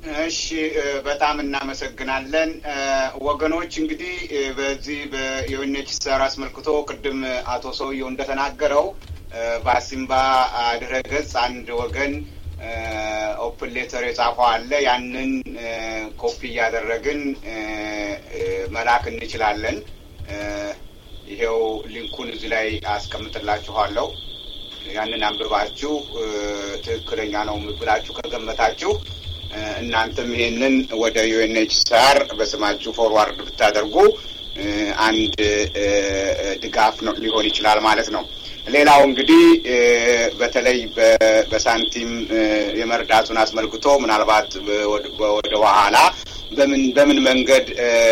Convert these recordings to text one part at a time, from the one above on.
እሺ በጣም እናመሰግናለን ወገኖች። እንግዲህ በዚህ የዩኤንኤችሲአር አስመልክቶ ቅድም አቶ ሰውየው እንደተናገረው በአሲምባ ድረ ገጽ አንድ ወገን ኦፕን ሌተር የጻፈው አለ። ያንን ኮፒ እያደረግን መላክ እንችላለን። ይሄው ሊንኩን እዚህ ላይ አስቀምጥላችኋለሁ። ያንን አንብባችሁ ትክክለኛ ነው ብላችሁ ከገመታችሁ እናንተም ይሄንን ወደ ዩኤንኤችሲአር በስማችሁ ፎርዋርድ ብታደርጉ አንድ ድጋፍ ነው ሊሆን ይችላል ማለት ነው። ሌላው እንግዲህ በተለይ በሳንቲም የመርዳቱን አስመልክቶ ምናልባት ወደ ኋላ በምን በምን መንገድ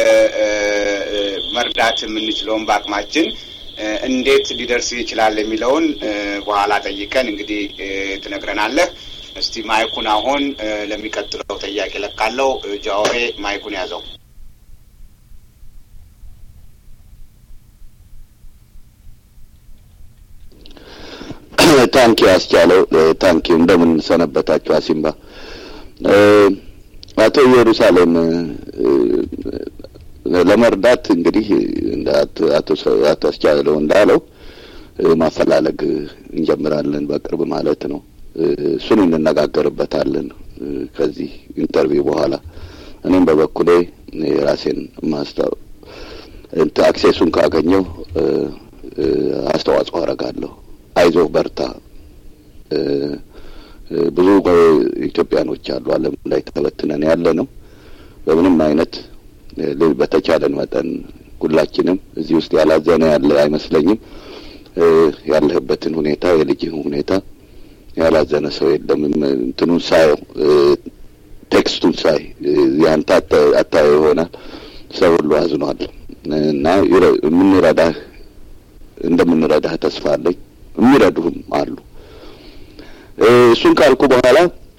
መርዳት የምንችለውን በአቅማችን እንዴት ሊደርስ ይችላል የሚለውን በኋላ ጠይቀን እንግዲህ ትነግረናለህ። እስቲ ማይኩን አሁን ለሚቀጥለው ጥያቄ ለቃለው። ጃዋሬ ማይኩን ያዘው። ታንኪ አስቻለው ታንኪ እንደምን ሰነበታችሁ? አሲምባ አቶ ኢየሩሳሌም ለመርዳት እንግዲህ አቶ አስቻለው እንዳለው ማፈላለግ እንጀምራለን በቅርብ ማለት ነው። እሱን እንነጋገርበታለን ከዚህ ኢንተርቪው በኋላ። እኔም በበኩሌ የራሴን ማስታው አክሴሱን ካገኘው አስተዋጽኦ አደርጋለሁ። አይዞህ በርታ። ብዙ ኢትዮጵያኖች አሉ ዓለም ላይ ተበትነን ያለ ነው። በምንም አይነት በተቻለን መጠን ሁላችንም እዚህ ውስጥ ያላዘነ ያለ አይመስለኝም። ያለህበትን ሁኔታ የልጅህን ሁኔታ ያላዘነ ሰው የለም። እንትኑን ሳየው ቴክስቱን ሳይ ያንተ አታየው ይሆናል ሰው ሁሉ አዝኗል እና የምንረዳህ እንደምንረዳህ ተስፋ አለኝ። የሚረዱህም አሉ። እሱን ካልኩ በኋላ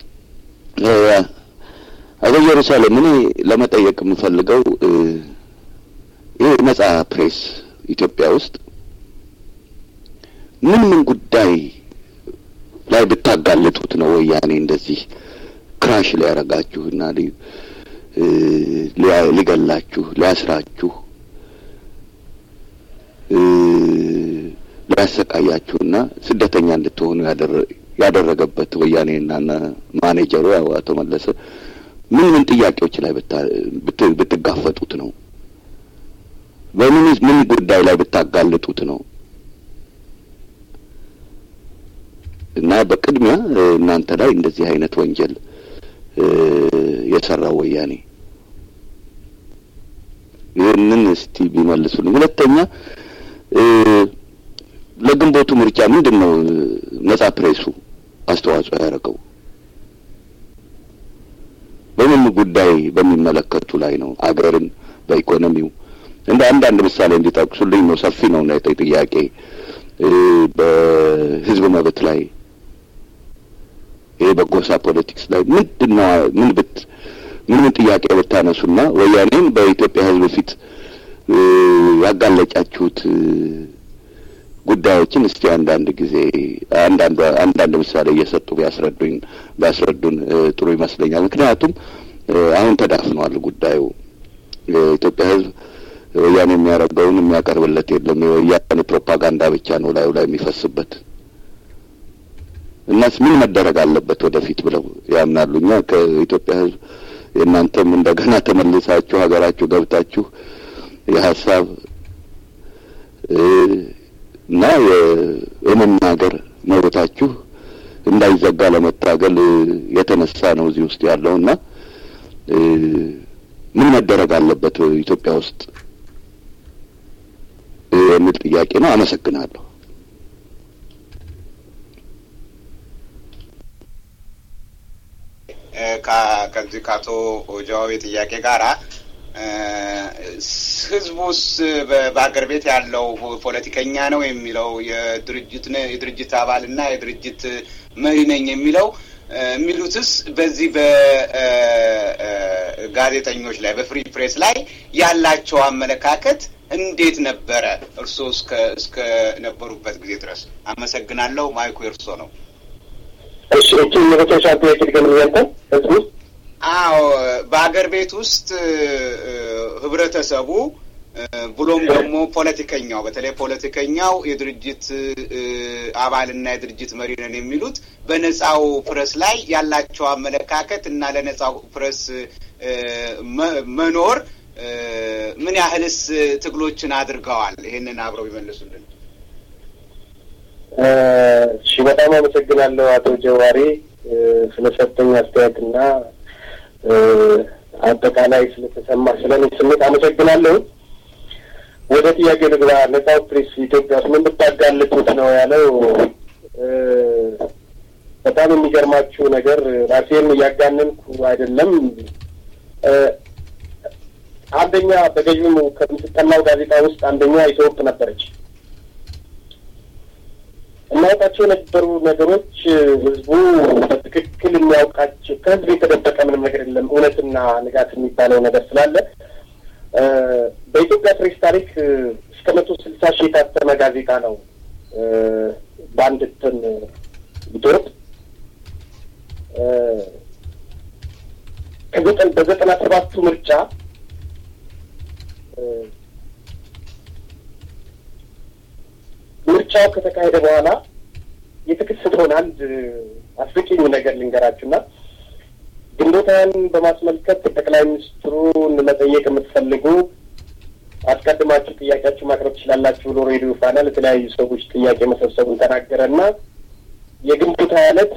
አቶ ኢየሩሳሌም እኔ ለመጠየቅ የምፈልገው ይህ ነጻ ፕሬስ ኢትዮጵያ ውስጥ ምን ምን ጉዳይ ላይ ብታጋልጡት ነው ወያኔ እንደዚህ ክራሽ ሊያረጋችሁና ሊገላችሁ ሊያስራችሁ ሊያሰቃያችሁና ስደተኛ እንድትሆኑ ያደረገበት ወያኔና ማኔጀሩ ያው አቶ መለሰ ምን ምን ጥያቄዎች ላይ ብትጋፈጡት ነው? በምን ምን ጉዳይ ላይ ብታጋልጡት ነው? እና በቅድሚያ እናንተ ላይ እንደዚህ አይነት ወንጀል የሰራው ወያኔ ይህንን እስቲ ቢመልሱልኝ። ሁለተኛ ለግንቦቱ ምርጫ ምንድን ነው ነጻ ፕሬሱ አስተዋጽኦ ያደረገው? በምን ጉዳይ በሚመለከቱ ላይ ነው? አገርን በኢኮኖሚው እንደ አንዳንድ ምሳሌ እንዲጠቅሱልኝ ነው። ሰፊ ነው እና ጥያቄ በህዝብ መብት ላይ ይሄ በጎሳ ፖለቲክስ ላይ ምንድን ነው ምን ብት ምን ምን ጥያቄ ብታነሱና ወያኔን በኢትዮጵያ ህዝብ ፊት ያጋለጫችሁት ጉዳዮችን እስቲ አንዳንድ ጊዜ አንዳንድ አንዳንድ ምሳሌ እየሰጡ ቢያስረዱኝ ቢያስረዱን ጥሩ ይመስለኛል። ምክንያቱም አሁን ተዳፍኗል ጉዳዩ። የኢትዮጵያ ህዝብ ወያኔ የሚያደርገውን የሚያቀርብለት የለም። የወያኔ ፕሮፓጋንዳ ብቻ ነው ላዩ ላይ የሚፈስበት። እናስ ምን መደረግ አለበት ወደፊት ብለው ያምናሉ? እኛ ከኢትዮጵያ ህዝብ የእናንተም እንደገና ተመልሳችሁ ሀገራችሁ ገብታችሁ የሀሳብ እና የመናገር መብታችሁ እንዳይዘጋ ለመታገል የተነሳ ነው እዚህ ውስጥ ያለው እና ምን መደረግ አለበት ኢትዮጵያ ውስጥ የሚል ጥያቄ ነው። አመሰግናለሁ። ከዚህ ከአቶ ጀዋቤ ጥያቄ ጋራ ህዝቡስ በአገር ቤት ያለው ፖለቲከኛ ነው የሚለው የድርጅት የድርጅት አባልና የድርጅት መሪ ነኝ የሚለው የሚሉትስ በዚህ በጋዜጠኞች ላይ በፍሪ ፕሬስ ላይ ያላቸው አመለካከት እንዴት ነበረ? እርስዎ እስከ እስከ ነበሩበት ጊዜ ድረስ። አመሰግናለሁ። ማይኩ የእርሶ ነው። እሺ እቺ የመጨረሻ ጥያቄ ድገም ያልከው ህዝቡ አዎ በሀገር ቤት ውስጥ ህብረተሰቡ ብሎም ደግሞ ፖለቲከኛው በተለይ ፖለቲከኛው የድርጅት አባልና የድርጅት መሪ ነን የሚሉት በነጻው ፕረስ ላይ ያላቸው አመለካከት እና ለነጻው ፕረስ መኖር ምን ያህልስ ትግሎችን አድርገዋል? ይህንን አብረው ይመልሱልን። እሺ፣ በጣም አመሰግናለሁ አቶ ጀዋሪ ስለሰጠኝ አስተያየትና አጠቃላይ ስለተሰማ ስለኔ ስሜት አመሰግናለሁ። ወደ ጥያቄ ልግባ። ነጻው ፕሬስ ኢትዮጵያ ውስጥ ምን ብታጋልጡት ነው ያለው። በጣም የሚገርማችሁ ነገር ራሴን እያጋነንኩ አይደለም። አንደኛ በገዥሙ ከምትጠናው ጋዜጣ ውስጥ አንደኛ ኢትዮጵ ነበረች። እናውቃቸው የነበሩ ነገሮች ህዝቡ በትክክል የሚያውቃቸው ከህዝብ የተደበቀ ምንም ነገር የለም። እውነትና ንጋት የሚባለው ነገር ስላለ በኢትዮጵያ ፕሬስ ታሪክ እስከ መቶ ስልሳ ሺህ የታተመ ጋዜጣ ነው በአንድ እትም ኢትዮጵ ከዘጠን በዘጠና ሰባቱ ምርጫ ምርጫው ከተካሄደ በኋላ የተከሰተውን አንድ አስቂኝ ነገር ልንገራችሁና ግንቦት ሃያን በማስመልከት ጠቅላይ ሚኒስትሩን መጠየቅ የምትፈልጉ አስቀድማችሁ ጥያቄያችሁ ማቅረብ ትችላላችሁ ብሎ ሬዲዮ ፋና ለተለያዩ ሰዎች ጥያቄ መሰብሰቡን ተናገረ እና የግንቦት ሃያ ዕለት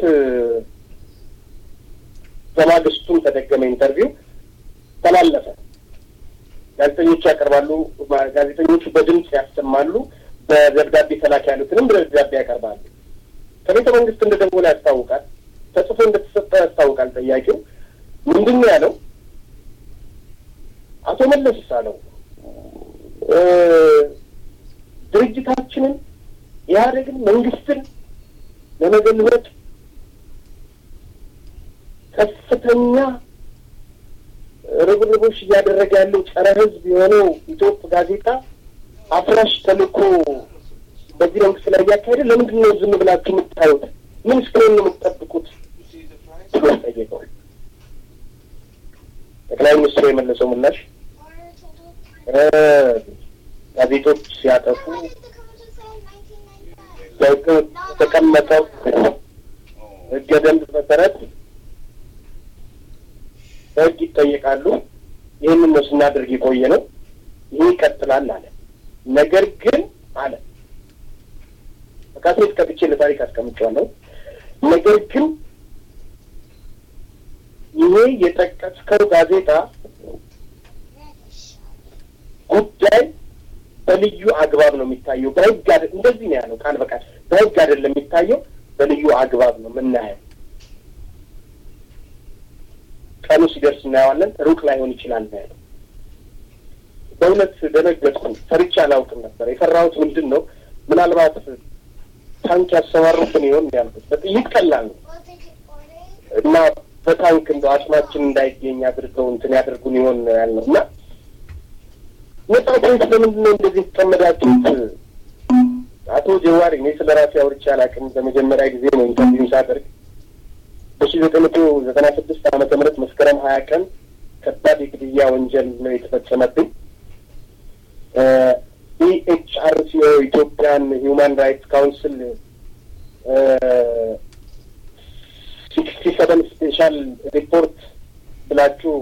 በማግስቱም ተደገመ ኢንተርቪው ተላለፈ። ጋዜጠኞቹ ያቀርባሉ። ጋዜጠኞቹ በድምፅ ያሰማሉ። በደብዳቤ ተላክ ያሉትንም በደብዳቤ ያቀርባሉ። ከቤተ መንግስት እንደደወለ ያስታውቃል። ተጽፎ እንደተሰጠ ያስታውቃል። ጠያቂው ምንድን ነው ያለው? አቶ መለስ አለው ድርጅታችንን ኢህአዴግን መንግስትን ለመገልበጥ ከፍተኛ ርብርቦች እያደረገ ያለው ጸረ ህዝብ የሆነው ኢትዮጵ ጋዜጣ አፍራሽ ተልእኮ በዚህ መንግስት ላይ እያካሄደ ለምንድን ነው ዝም ብላችሁ የምታዩት? ምን እስከሆን ነው የምትጠብቁት? ብሎ ጠየቀዋል። ጠቅላይ ሚኒስትሩ የመለሰው ምላሽ ጋዜጦች ሲያጠፉ የተቀመጠው ህገ ደንብ መሰረት በህግ ይጠየቃሉ። ይህንን ነው ስናደርግ የቆየ ነው። ይህ ይቀጥላል አለ። ነገር ግን አለ በካሴት ከፍቼ ለታሪክ አስቀምጫለሁ። ነገር ግን ይሄ የጠቀስከው ጋዜጣ ጉዳይ በልዩ አግባብ ነው የሚታየው። በህግ እንደዚህ ነው ያለው ቃል በቃል በህግ አይደለም የሚታየው፣ በልዩ አግባብ ነው የምናየው። ቀኑ ሲደርስ እናየዋለን። ሩቅ ላይሆን ይችላል ነው ያለው። በእውነት ደነገጥኩ። ፈርቼ አላውቅም ነበር። የፈራሁት ምንድን ነው ምናልባት ታንክ ያሰማሩብን ይሆን ያልኩት። በጥይት ቀላል ነው እና በታንክ እንደ አቅማችን እንዳይገኝ አድርገው እንትን ያደርጉን ይሆን ያልነው እና ነጻ ፕሬስ ለምንድን ነው እንደዚህ የተጠመዳችሁት? አቶ ጀዋሪ እኔ ስለ ራሴ አውርቼ አላውቅም። በመጀመሪያ ጊዜ ነው ኢንተርቪው ሳደርግ በሺ ዘጠኝ መቶ ዘጠና ስድስት ዓመተ ምህረት መስከረም ሀያ ቀን ከባድ የግድያ ወንጀል ነው የተፈጸመብኝ። ኢኤችአርሲኦ ኢትዮጵያን ሂውማን ራይትስ ካውንስል ሲክስቲ ሰቨን ስፔሻል ሪፖርት ብላችሁ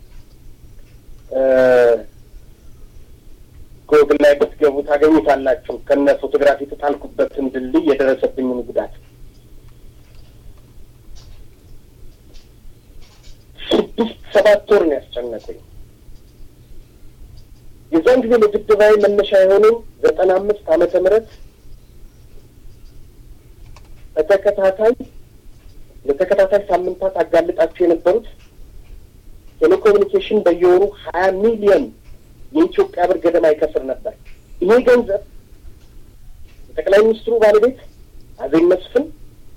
ጎግል ላይ ብትገቡ ታገኙታላችሁ። ከነ ፎቶግራፊ የተጣልኩበትን ድልድይ የደረሰብኝን ጉዳት ስድስት ሰባት ወር ነው ያስጨነቀኝ። የዛን ጊዜ ለድብዳቤ መነሻ የሆነው ዘጠና አምስት ዓመተ ምህረት በተከታታይ ለተከታታይ ሳምንታት አጋልጣቸው የነበሩት ቴሌኮሙኒኬሽን በየወሩ ሀያ ሚሊዮን የኢትዮጵያ ብር ገደማ ይከስር ነበር። ይሄ ገንዘብ የጠቅላይ ሚኒስትሩ ባለቤት አዜብ መስፍን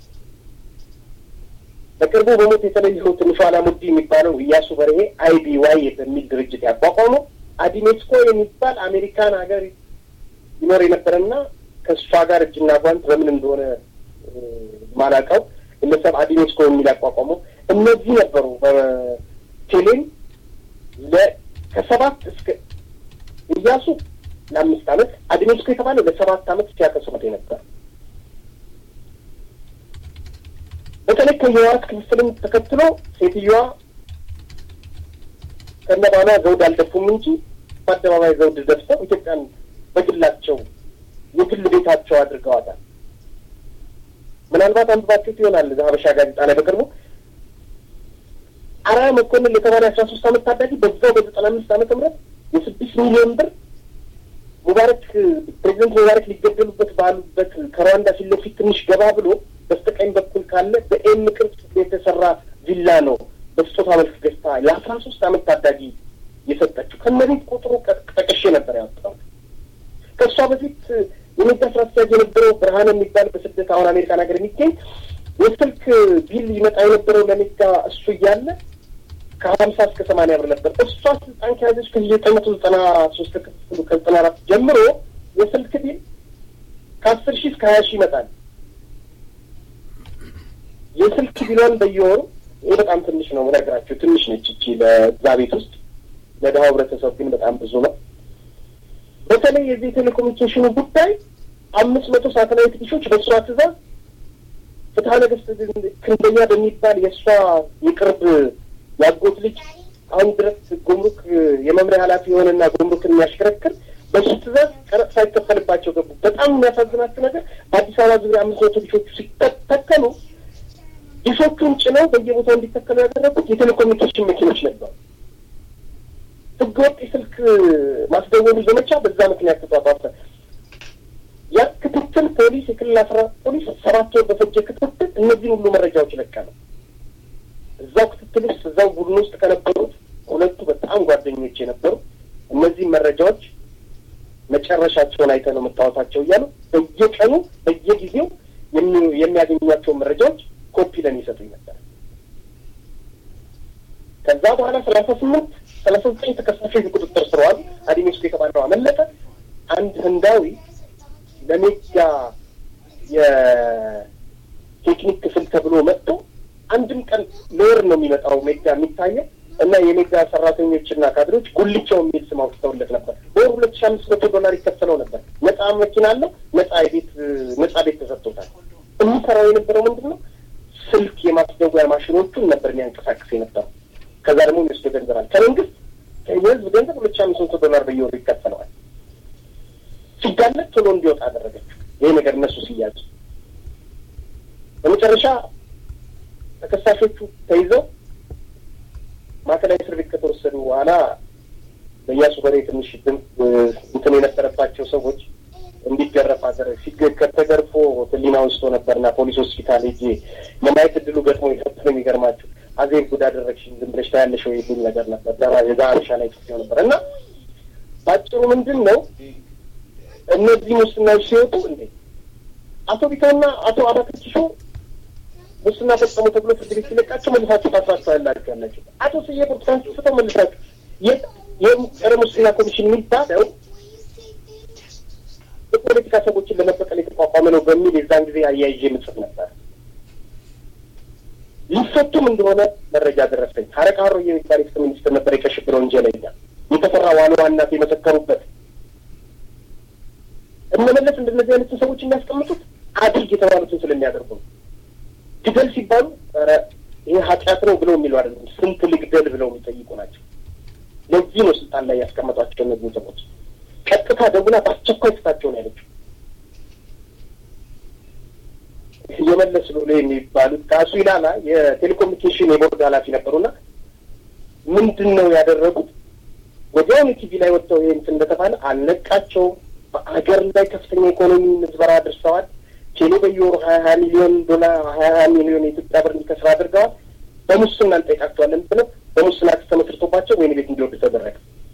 በቅርቡ በሞት የተለየው ትንሿ አላሙዲ የሚባለው እያሱ በርሄ አይቢ ዋይ በሚል ድርጅት ያቋቋመው አዲሜስኮ የሚባል አሜሪካን ሀገር ይኖር የነበረና ከእሷ ጋር እጅና ጓንት በምን እንደሆነ ማላውቀው ግለሰብ አዲሜስኮ የሚል ያቋቋመው እነዚህ ነበሩ ቴሌን ከሰባት እስከ እያሱ ለአምስት ዓመት አድሜስኮ የተባለው ለሰባት ዓመት ሲያከስሩት የነበር በተለይ ከህወሓት ክፍፍልን ተከትሎ ሴትዮዋ ከነባሏ ዘውድ አልደፉም እንጂ በአደባባይ ዘውድ ደፍተው ኢትዮጵያን በግላቸው የግል ቤታቸው አድርገዋታል። ምናልባት አንብባችሁት ይሆናል ሀበሻ ጋዜጣ ላይ በቅርቡ አርአያ መኮንን የተባለ አስራ ሶስት ዓመት ታዳጊ በዛው በዘጠና አምስት ዓመተ ምህረት የስድስት ሚሊዮን ብር ሙባረክ ፕሬዚደንት ሙባረክ ሊገደሉበት ባሉበት ከሩዋንዳ ፊት ለፊት ትንሽ ገባ ብሎ በስተቀኝ በኩል ካለ በኤም ቅርጽ የተሰራ ቪላ ነው በስጦታ መልክ ገዝታ የአስራ ሶስት ዓመት ታዳጊ የሰጠችው ከነቤት ቁጥሩ ጠቅሼ ነበር ያወጣው። ከእሷ በፊት የሜዳ ስራ አስኪያጅ የነበረው ብርሃን የሚባል በስደት አሁን አሜሪካን ሀገር የሚገኝ የስልክ ቢል ይመጣ የነበረው ለሜዳ እሱ እያለ ከሀምሳ እስከ ሰማንያ ብር ነበር። እሷ ስልጣን ከያዘች ከዘጠኝ መቶ ዘጠና ሶስት ክፍሉ ከዘጠና አራት ጀምሮ የስልክ ቢል ከአስር ሺህ እስከ ሀያ ሺህ ይመጣል። የስልክ ቢሏን በየወሩ ይህ በጣም ትንሽ ነው ነገራቸው ትንሽ ነች እቺ ለዛ ቤት ውስጥ ለድሀው ህብረተሰብ ግን በጣም ብዙ ነው። በተለይ የዚህ ቴሌኮሙኒኬሽኑ ጉዳይ አምስት መቶ ሳተላይት ዲሾች በእሷ ትእዛዝ ፍትሀ ነገስት ክንደኛ በሚባል የእሷ የቅርብ ያጎት ልጅ አሁን ድረስ ጉምሩክ የመምሪያ ኃላፊ የሆነና ጉምሩክን የሚያሽከረክር በሱ ትእዛዝ ቀረጥ ሳይከፈልባቸው ገቡ። በጣም የሚያሳዝናችሁ ነገር በአዲስ አበባ ዙሪያ አምስት መቶ ዲሾቹ ሲተከሉ ዲሾቹን ጭነው በየቦታው እንዲተከሉ ያደረጉት የቴሌኮሙኒኬሽን መኪኖች ነበሩ። ህገወጥ የስልክ ማስደወሉ ዘመቻ በዛ ምክንያት ተጧጧፈ። ያ ክትትል ፖሊስ፣ የክልል አስራ ፖሊስ ሰባት ወር በፈጀ ክትትል እነዚህን ሁሉ መረጃዎች ለቀመ። እዛው ክትትል ውስጥ እዛው ቡድን ውስጥ ከነበሩት ሁለቱ በጣም ጓደኞች የነበሩ እነዚህን መረጃዎች መጨረሻቸውን አይተህ ነው የምታወጣቸው እያሉ በየቀኑ በየጊዜው የሚያገኟቸውን መረጃዎች ኮፒ ለኔ ይሰጡኝ ነበር። ከዛ በኋላ ሰላሳ ስምንት ሰላሳ ዘጠኝ ተከሳሾች ቁጥጥር ስር ዋሉ። አዲሜስኮ የተባለው አመለጠ። አንድ ህንዳዊ ለሜጋ የቴክኒክ ክፍል ተብሎ መጥቶ አንድም ቀን ለወር ነው የሚመጣው ሜጋ የሚታየው እና የሜጋ ሰራተኞችና ካድሬዎች ጉልቻው የሚል ስም አውጥተውለት ነበር። በወር ሁለት ሺ አምስት መቶ ዶላር ይከፈለው ነበር። ነጻ መኪና አለው። ነጻ የቤት ነጻ ቤት ተሰጥቶታል። የሚሰራው የነበረው ምንድን ነው? ስልክ የማስደወያ ማሽኖቹን ነበር የሚያንቀሳቅስ የነበረው። ከዛ ደግሞ የሚወስደው ገንዘብ አለ ከመንግስት የህዝብ ገንዘብ ሁለት ሺ አምስት መቶ ዶላር በየወሩ ይከፈለዋል። ሲጋለጥ ቶሎ እንዲወጣ አደረገችው። ይሄ ነገር እነሱ ሲያዙ በመጨረሻ ተከሳሾቹ ተይዘው ማዕከላዊ እስር ቤት ከተወሰዱ በኋላ በእያሱ በሬ ትንሽ እንትን የነበረባቸው ሰዎች እንዲገረፍ አደረግ ከተገርፎ ህሊና ውስጦ ነበርና ፖሊስ ሆስፒታል ሄጄ የማየት እድሉ ገጥሞ የሰጠ የሚገርማችሁ አዜብ ጉድ አደረግሽኝ ዝም ብለሽ ታያለሽ ወይ የሚል ነገር ነበር። የዛ አበሻ ላይ ጽፌው ነበር እና በአጭሩ ምንድን ነው እነዚህ ሙስናዎች ሲወጡ እንዴ አቶ ቢታና አቶ አባተችሾ ሙስና ፈጸሙ ተብሎ ፍርድ ቤት ሲለቃቸው መልሳችሁ ታስራችሁ ያላችሁ ያላችሁ አቶ ስዬ ብርቱካን ስተው መልሳችሁ የጸረ ሙስና ኮሚሽን የሚባለው የፖለቲካ ሰዎችን ለመበቀል የተቋቋመ ነው በሚል የዛን ጊዜ አያይዤ ምጽፍ ነበር። ሊፈቱም እንደሆነ መረጃ ደረሰኝ። ሀረቃ ሀሮ የሚባል የፍትህ ሚኒስትር ነበር የቀይ ሽብር ወንጀለኛ የተፈራ ዋና ዋናት የመሰከሩበት እነመለስ እንደነዚህ አይነትን ሰዎች የሚያስቀምጡት አድርግ የተባሉትን ስለሚያደርጉ ነው። ግደል ሲባሉ ኧረ ይህ ኃጢአት ነው ብለው የሚሉ አይደለም፣ ስንት ልግደል ብለው የሚጠይቁ ናቸው። ለዚህ ነው ስልጣን ላይ ያስቀመጧቸው እነዚህ ሰዎች። ቀጥታ ደውላ በአስቸኳይ ፍታቸውን ያለችው የመለስ ሎሌ የሚባሉት ከአሱ ኢላላ የቴሌኮሙኒኬሽን የቦርድ ኃላፊ ነበሩና ምንድን ነው ያደረጉት? ወዲያውኑ ቲቪ ላይ ወጥተው ይህ እንትን እንደተባለ አልነቃቸውም። በአገር ላይ ከፍተኛ ኢኮኖሚ ምዝበራ አድርሰዋል። ቴሌ በየወሩ ሀያ ሀያ ሚሊዮን ዶላር ሀያ ሀያ ሚሊዮን የኢትዮጵያ ብር እንዲከስር አድርገዋል። በሙስና እንጠይቃቸዋለን ብለው በሙስና ክስ ተመስርቶባቸው ወይን ቤት እንዲወርዱ ተደረገ።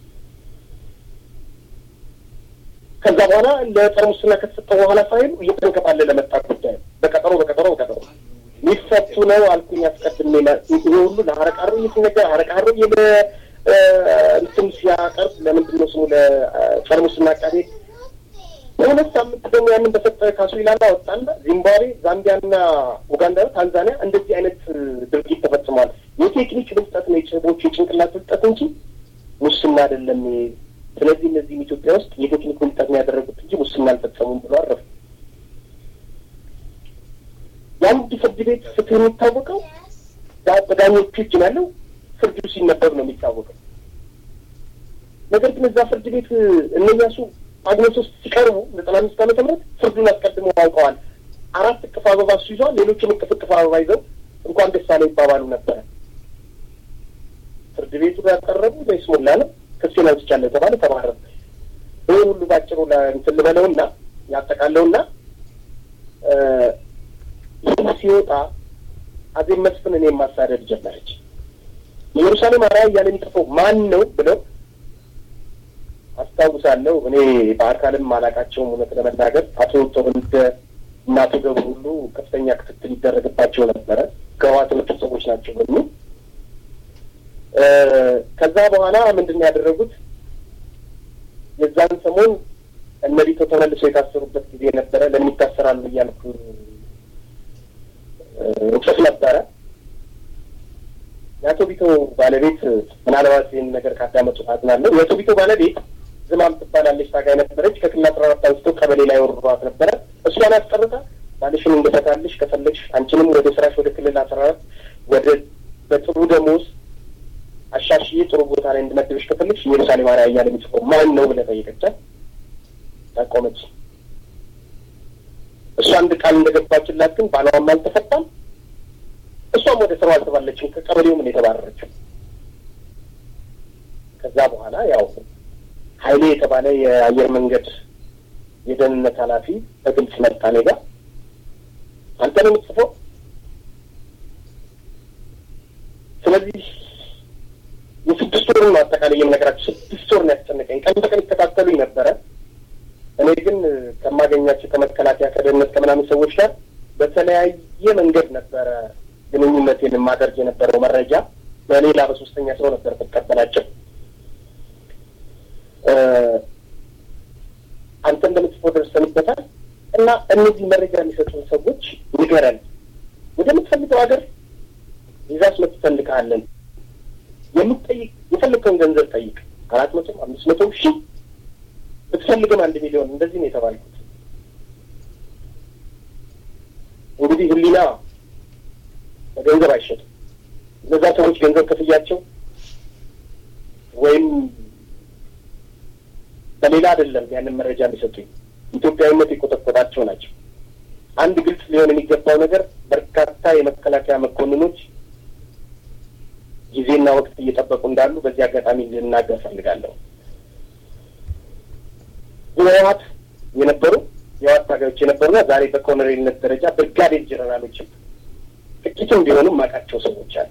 ከዛ በኋላ ለጸረ ሙስና ከተሰጠው በኋላ ሳይሉ እየተንከባለለ መጣ ጉዳዩ በቀጠሮ በቀጠሮ በቀጠሮ ሊፈቱ ነው አልኩኝ። አስቀድሜ ይሄ ሁሉ ለሀረቃሮ እየተነገረ ሀረቃሮ የለ እንትን ሲያቀርብ ለምንድን ነው ስሙ ለጸረ ሙስና አቃቤ በሁለት ሳምንት ደግሞ ያንን በሰጠ ካሱ ይላላ ወጣና ዚምባብዌ፣ ዛምቢያና ኡጋንዳ፣ ታንዛኒያ እንደዚህ አይነት ድርጊት ተፈጽሟል። የቴክኒክ ብልጠት ነው፣ የጭቦች የጭንቅላት ብልጠት እንጂ ሙስና አይደለም። ስለዚህ እነዚህም ኢትዮጵያ ውስጥ የቴክኒክ ብልጠት ነው ያደረጉት እንጂ ሙስና አልፈጸሙም ብሎ አረፉ። የአንድ ፍርድ ቤት ፍትህ የሚታወቀው በዳኞቹ እጅ ነው ያለው። ፍርዱ ሲነበብ ነው የሚታወቀው። ነገር ግን እዛ ፍርድ ቤት እነኛሱ ጳጉሜ ውስጥ ሲቀርቡ ዘጠና አምስት ዓመተ ምህረት ፍርዱን አስቀድሞ አውቀዋል። አራት እቅፍ አበባ እሱ ይዟል። ሌሎችም እቅፍ እቅፍ አበባ ይዘው እንኳን ደስ አለ ይባባሉ ነበረ። ፍርድ ቤቱ ያቀረቡ በይስሙላ ነው ክሴን አውጥቻለሁ የተባለ ተባረረ። ይህ ሁሉ ባጭሩ እንትን ልበለውና ያጠቃለውና ይህ ሲወጣ አዜብ መስፍን እኔም ማሳደድ ጀመረች። ኢየሩሳሌም አርአያ እያለ የሚጽፈው ማን ነው ብለው አስታውሳለሁ። እኔ በአካልም አላቃቸውም እውነት ለመናገር አቶ ተወልደ እና አቶ ገብሩ ሁሉ ከፍተኛ ክትትል ይደረግባቸው ነበረ ከህወሓት የመጡ ሰዎች ናቸው በሚል ከዛ በኋላ ምንድን ነው ያደረጉት? የዛን ሰሞን እነ ቢቶ ተመልሰው የታሰሩበት ጊዜ ነበረ። ለምን ይታሰራሉ እያልኩ እጽፍ ነበረ። የአቶ ቢቶ ባለቤት ምናልባት ይህን ነገር ካዳመጡ አዝናለሁ። የአቶ ቢቶ ባለቤት ዝማም ትባላለች፣ ታጋይ ነበረች። ከክልል አስራ አራት አንስቶ ቀበሌ ላይ ወርሯት ነበረ። እሷን አስቀርታ ባልሽን እንደፈታልሽ ከፈለግሽ አንቺንም ወደ ስራሽ ወደ ክልል አስራ አራት ወደ በጥሩ ደሞዝ አሻሽዬ ጥሩ ቦታ ላይ እንድመድብሽ ከፈለግሽ ኢየሩሳሌም አርአያ እያለ የሚጽፈው ማን ነው ብለህ ጠየቀቻት። ታቆመች። እሷ አንድ ቃል እንደገባችላት ግን ባሏም አልተፈታም። እሷም ወደ ስራው አልተባለችም። ከቀበሌው ምን የተባረረችው። ከዛ በኋላ ያው ኃይሌ የተባለ የአየር መንገድ የደህንነት ኃላፊ በግልጽ መጣ እኔ ጋ አንተ ነው የምትጽፈው። ስለዚህ የስድስት ወር ነው አጠቃላይ የምነግራቸው። ስድስት ወር ነው ያስጨነቀኝ። ቀን በቀን ይከታተሉኝ ነበረ። እኔ ግን ከማገኛቸው ከመከላከያ ከደህንነት ከምናምን ሰዎች ጋር በተለያየ መንገድ ነበረ ግንኙነቴን የማደርግ የነበረው። መረጃ በሌላ በሶስተኛ ሰው ነበር የምቀበላቸው። አንተ እንደምትጽፈው ደርሰንበታል እና እነዚህ መረጃ የሚሰጡን ሰዎች ንገረን፣ ወደምትፈልገው ሀገር ቪዛስ መትፈልግሃለን የምትጠይቅ የፈለግከውን ገንዘብ ጠይቅ፣ አራት መቶም አምስት መቶም ሺህ ብትፈልግም አንድ ሚሊዮን እንደዚህ ነው የተባልኩት። እንግዲህ ሕሊና በገንዘብ አይሸጥም። እነዛ ሰዎች ገንዘብ ክፍያቸው ወይም በሌላ አይደለም ያንን መረጃ የሚሰጡኝ ኢትዮጵያዊነት የቆጠቆጣቸው ናቸው። አንድ ግልጽ ሊሆን የሚገባው ነገር በርካታ የመከላከያ መኮንኖች ጊዜና ወቅት እየጠበቁ እንዳሉ በዚህ አጋጣሚ ልናገር ፈልጋለሁ። የህወሓት የነበሩ የህወሓት ታጋዮች የነበሩና ዛሬ በኮሎኔልነት ደረጃ ብርጋዴር ጀነራሎችም ጥቂትም ቢሆኑም ማቃቸው ሰዎች አሉ።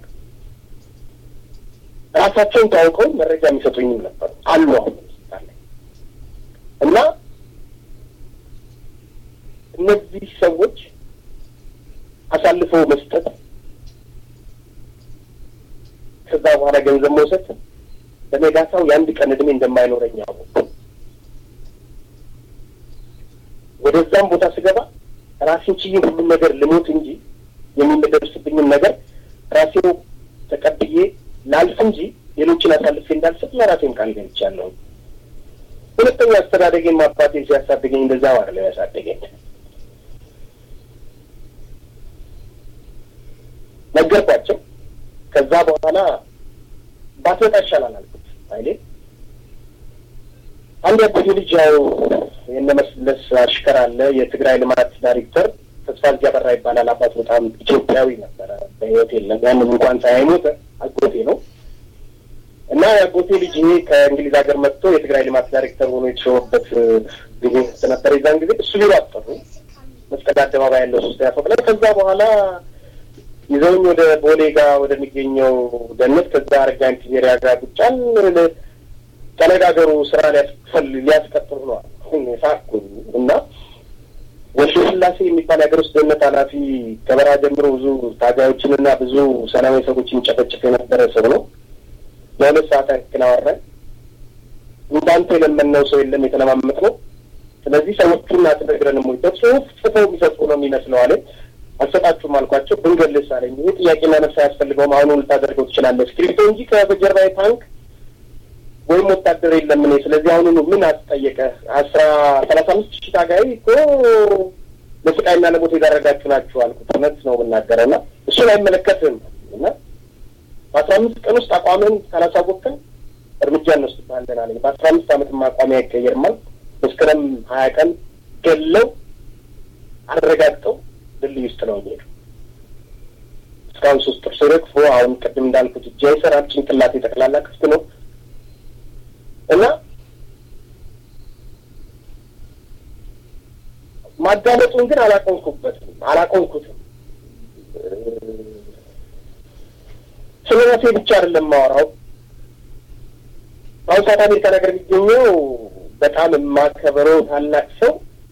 ራሳቸውን ታውቀው መረጃ የሚሰጡኝም ነበሩ አሉ አሁን እና እነዚህ ሰዎች አሳልፈው መስጠት ከዛ በኋላ ገንዘብ መውሰድ በነጋታው የአንድ ቀን እድሜ እንደማይኖረኝ አወቅኩ። ወደዛም ቦታ ስገባ ራሴን ችዬ ሁሉም ነገር ልሞት እንጂ የሚደርስብኝን ነገር ራሴው ተቀብዬ ላልፍ እንጂ ሌሎችን አሳልፌ እንዳልሰጥ ለራሴም ቃል ገብቻለሁ። ሁለተኛ አስተዳደጌን አባቴ ሲያሳድገኝ እንደዛ ዋለ ያሳደገኝ ነገርኳቸው። ከዛ በኋላ ባትወጣ ይሻላል አልኩት። አይሌ አንድ ያጎቴ ልጅ ያው የነመስለስ አሽከር አለ የትግራይ ልማት ዳይሬክተር ተስፋ እያበራ ይባላል። አባት በጣም ኢትዮጵያዊ ነበረ፣ በህይወት የለም። ያንም እንኳን ሳይሞት አጎቴ ነው እና የአጎቴ ልጅ ይሄ ከእንግሊዝ ሀገር መጥቶ የትግራይ ልማት ዳይሬክተር ሆኖ የተሾመበት ጊዜ ነበር። የዛን ጊዜ እሱ ቢሮ አስጠሩ መስቀል አደባባይ ያለው ሶስተኛ ፎቅ ላይ። ከዛ በኋላ ይዘውኝ ወደ ቦሌ ጋር ወደሚገኘው ደነት ከዛ አረጋኝ ፒዜሪያ ጋር ቁጫን ተነጋገሩ ስራ ሊያስፈል ሊያስቀጥሉ ነዋል ሳኩ እና ወልደ ስላሴ የሚባል የሀገር ውስጥ ደህንነት ኃላፊ ከበረሃ ጀምሮ ብዙ ታጋዮችንና ብዙ ሰላማዊ ሰዎችን ጨፈጭፍ የነበረ ሰው ነው። ለሁለት ሰዓት ያክል አወራን። እንዳንተ የለመነው ሰው የለም የተለማመጥ ነው። ስለዚህ ሰዎቹን አትነግረንም ወይ? በጽሁፍ ጽፈው የሚሰጡ ነው የሚመስለው አለ። አልሰጣችሁም አልኳቸው። ብንገልስ አለኝ። ይህ ጥያቄና መልስ አያስፈልገውም። አሁኑ ልታደርገው ትችላለህ። እስክሪብቶ እንጂ ከበጀርባዬ ታንክ ወይም ወታደር የለም እኔ። ስለዚህ አሁኑ ምን አስጠየቀ? አስራ ሰላሳ አምስት ሺህ ታጋይ እኮ ለስቃይና ለሞት የዳረጋችሁ ናችሁ አልኩት። እውነት ነው የምናገረው እና እሱን አይመለከትም እና በአስራ አምስት ቀን ውስጥ አቋምን ካላሳወቅን እርምጃ እንወስድብሃለን አለኝ። በአስራ አምስት ዓመትም አቋሚ አይቀየርም አልኩ። መስከረም ሀያ ቀን ገለው አረጋግጠው ድልድይ ውስጥ ነው የሚሄዱ። እስካሁን ሶስት ጥርስ ረግፎ አሁን ቅድም እንዳልኩት እጅ አይሰራም፣ ጭንቅላቴ ጠቅላላ ክፍት ነው እና ማዳመጡን ግን አላቆንኩበትም አላቆንኩትም። ስለ ራሴ ብቻ አይደለም የማወራው። አሁን ሰዓት አሜሪካ ነገር የሚገኘው በጣም የማከበረው ታላቅ ሰው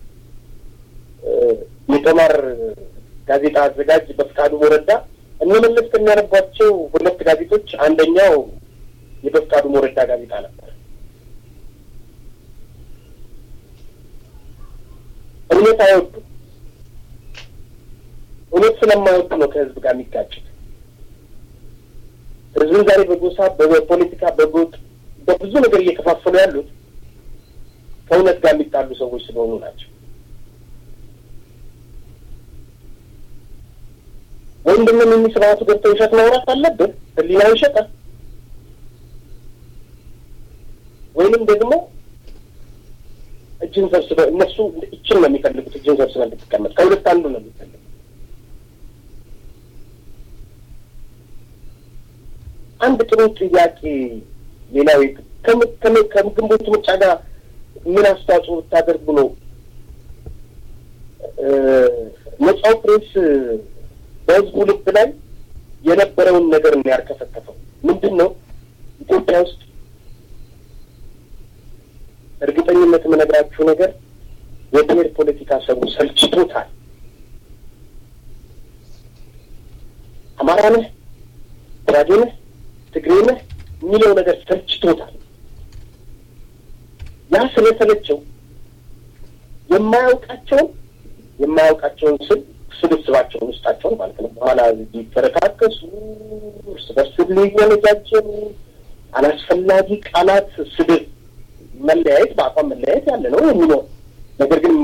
የጦማር ጋዜጣ አዘጋጅ በፍቃዱ ሞረዳ እነመለስ ከሚያነቧቸው ሁለት ጋዜጦች አንደኛው የበፍቃዱ ሞረዳ ጋዜጣ ነበር። እውነት አይወዱም። እውነት ስለማይወዱ ነው ከህዝብ ጋር የሚጋጩት። ህዝብን ዛሬ በጎሳ በፖለቲካ በጎጥ በብዙ ነገር እየከፋፈሉ ያሉት ከእውነት ጋር የሚጣሉ ሰዎች ስለሆኑ ናቸው። ወይም ደግሞ ሚኒ ስርዓቱ ገብተው ውሸት ማውራት አለብህ፣ ህሊናው ይሸጣል። ወይንም ደግሞ እጅን ሰብስበህ እነሱ እችን ነው የሚፈልጉት፣ እጅን ሰብስበህ እንድትቀመጥ ከሁለት አንዱ ነው የሚፈልጉት። አንድ ጥሩ ጥያቄ ሌላው ከግንቦት ምርጫ ጋር ምን አስተዋጽኦ ብታደርጉ ነው ነጻው ፕሬስ በህዝቡ ልብ ላይ የነበረውን ነገር ነው ያርከፈከፈው። ምንድን ነው ኢትዮጵያ ውስጥ እርግጠኝነት የምነግራችሁ ነገር የብሔር ፖለቲካ ሰው ሰልችቶታል። አማራ ነህ፣ ጉራጌ ነህ፣ ትግሬ ነህ የሚለው ነገር ሰልችቶታል። ያ ስለሰለቸው የማያውቃቸውን የማያውቃቸውን ስል ስብስባቸውን ውስጣቸውን ማለት ነው በኋላ ሊፈረካከሱ እርስ በርስ ሊወነጃጀሉ አላስፈላጊ ቃላት ስድብ መለያየት በአቋም መለያየት ያለ ነው የሚኖር ነገር ግን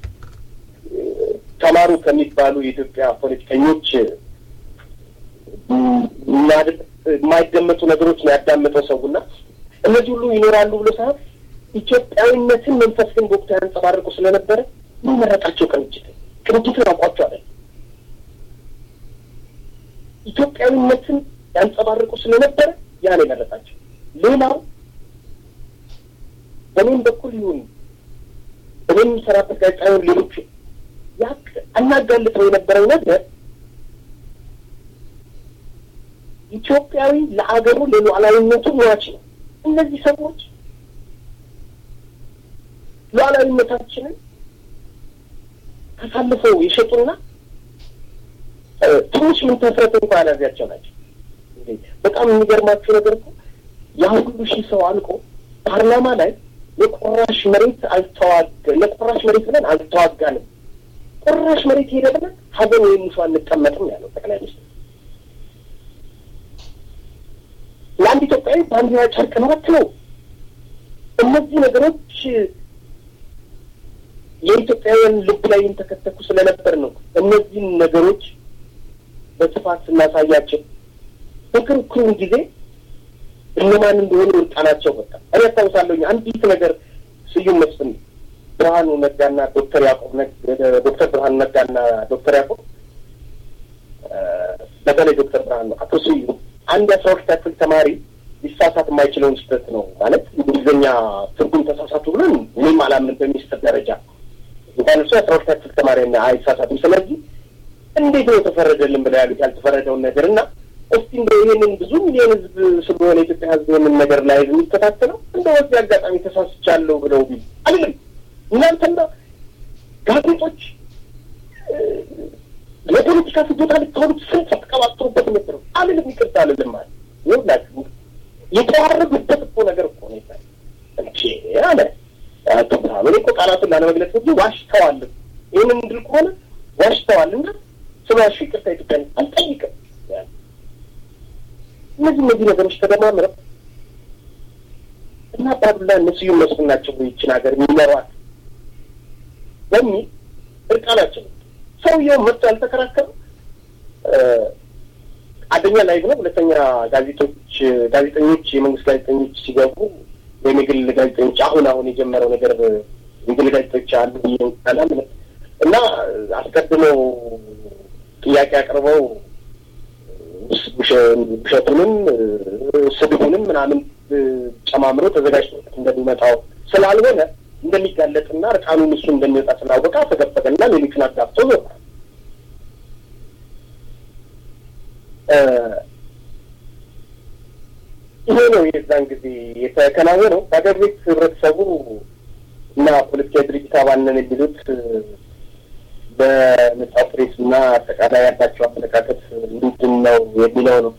ተማሩ ከሚባሉ የኢትዮጵያ ፖለቲከኞች የማይደመጡ ነገሮች ነው ያዳመጠው ሰውና እነዚህ ሁሉ ይኖራሉ ብሎ ሳይሆን ኢትዮጵያዊነትን መንፈስ ግን በወቅቱ ያንጸባርቁ ስለነበረ የሚመረጣቸው ቅንጅት ቅንጅትን አውቋቸው አለ ኢትዮጵያዊነትን ያንጸባርቁ ስለነበረ ያን የመረጣቸው ሌላው በእኔም በኩል ይሁን እኔ የሚሰራበት ጋዜጣ ይሁን ሌሎቹ ያቅ አናጋልጠው የነበረው ነገር ኢትዮጵያዊ ለአገሩ ለሉዓላዊነቱ ሟች ነው። እነዚህ ሰዎች ሉዓላዊነታችንን አሳልፈው የሸጡና ትንሽ ምን ተፍረት እንኳ ያላዚያቸው ናቸው። በጣም የሚገርማችሁ ነገር እኮ ያ ሁሉ ሺህ ሰው አልቆ ፓርላማ ላይ የቁራሽ መሬት አልተዋጋ ለቁራሽ መሬት ብለን አልተዋጋንም። ቁራሽ መሬት ሄደ ብለን ሀገር ወይም ሙሾ አንቀመጥም ያለው ጠቅላይ ሚኒስትር ለአንድ ኢትዮጵያዊ ባንዲራ ጨርቅ መረት ነው። እነዚህ ነገሮች የኢትዮጵያውያን ልብ ላይ ተከተኩ ስለነበር ነው እነዚህን ነገሮች በስፋት ስናሳያቸው በክርክሩን ጊዜ እነማን እንደሆኑ እርቃናቸው በቃ እኔ ያስታውሳለሁኝ አንዲት ነገር ስዩም መስፍን ብርሃኑ ነጋና ዶክተር ያዕቆብ ዶክተር ብርሃኑ ነጋና ዶክተር ያዕቆብ በተለይ ዶክተር ብርሃኑ አቶ ስዩም አንድ የአስራ ሁለት ክፍል ተማሪ ሊሳሳት የማይችለውን ስህተት ነው ማለት እንግሊዝኛ ትርጉም ተሳሳቱ ብለን እኔም አላምን በሚኒስትር ደረጃ እንኳን እሱ የአስራ ሁለት ክፍል ተማሪ አይሳሳትም። ስለዚህ እንዴት ነው የተፈረደልን ብለው ያሉት ያልተፈረደውን ነገር እና እስቲ እንደ ይሄንን ብዙ ሚሊዮን ህዝብ ስለሆነ የኢትዮጵያ ህዝብ ይህንን ነገር ላይ የሚከታተለው እንደ በዚህ አጋጣሚ ተሳስቻለሁ ብለው ቢል አይደለም እናንተና ጋዜጦች ለፖለቲካ ፍጆታ ልታወሉት ስንት ተቀባጥሩበት ነበር አልልም፣ ይቅርታ አልልም ማለት ይኸውላችሁ የተዋረዱበት እኮ ነገር እኮ ነው ይባል እንቼ አለ አትብታም። እኔ እኮ ቃላቱን ላለመግለጽ እንጂ ዋሽተዋል። ይህንን እንድል ከሆነ ዋሽተዋል እና ስማሹ ይቅርታ ኢትዮጵያ አልጠይቅም። እነዚህ እነዚህ ነገሮች ተደማምረው እና አባዱላ እነ ስዩም መስፍን ናቸው ይችን ሀገር የሚመሯት በሚል እርቃናቸው ሰውየው መጥቶ ያልተከራከሩ አንደኛ ላይቭ ነው፣ ሁለተኛ ጋዜጦች ጋዜጠኞች የመንግስት ጋዜጠኞች ሲገቡ ወይም የግል ጋዜጠኞች አሁን አሁን የጀመረው ነገር የግል ጋዜጠኞች አሉ ይላል እና አስቀድመው ጥያቄ አቅርበው ውሸቱንም ስድቡንም ምናምን ጨማምሮ ተዘጋጅቶ እንደሚመጣው ስላልሆነ እንደሚጋለጥና እርቃኑን እሱ እንደሚወጣ ስላወቀ አፈገፈገና ሌሎቹን አጋብቶ ዞረ። ይሄ ነው የዛን ጊዜ የተከናወነው። በሀገር ቤት ህብረተሰቡ እና ፖለቲካዊ ድርጅት አባል ነን የሚሉት በነጻ ፕሬስ እና አጠቃላይ ያላቸው አመለካከት ምንድን ነው የሚለው ነው።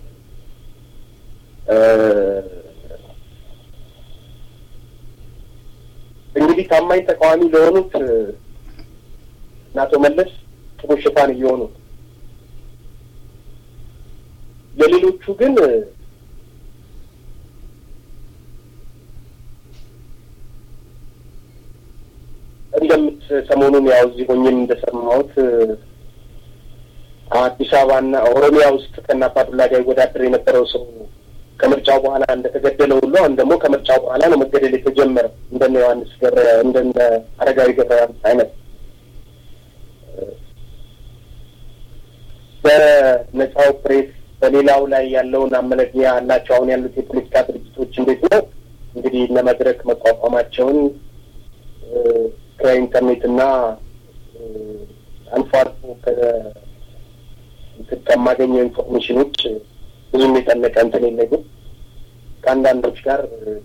እንግዲህ ታማኝ ተቃዋሚ ለሆኑት እና አቶ መለስ ጥሩ ሽፋን እየሆኑ ለሌሎቹ ግን እንደምት ሰሞኑን ያው እዚህ ሆኜም እንደሰማሁት አዲስ አበባና ኦሮሚያ ውስጥ ከእነ አባዱላ ጋር ይወዳደር የነበረው ሰው ከምርጫው በኋላ እንደተገደለ ሁሉ አሁን ደግሞ ከምርጫው በኋላ ነው መገደል የተጀመረው እንደነ ዮሐንስ ገብረ እንደነ አረጋዊ ገብረ አይነት በነጻው ፕሬስ በሌላው ላይ ያለውን አመለግኛ ያላቸው አሁን ያሉት የፖለቲካ ድርጅቶች እንዴት ነው እንግዲህ እነ መድረክ መቋቋማቸውን ከኢንተርኔት እና አልፎ አልፎ ከማገኘው ኢንፎርሜሽኖች ብዙም የጠለቀ እንትን የለኝም። ከአንዳንዶች ጋር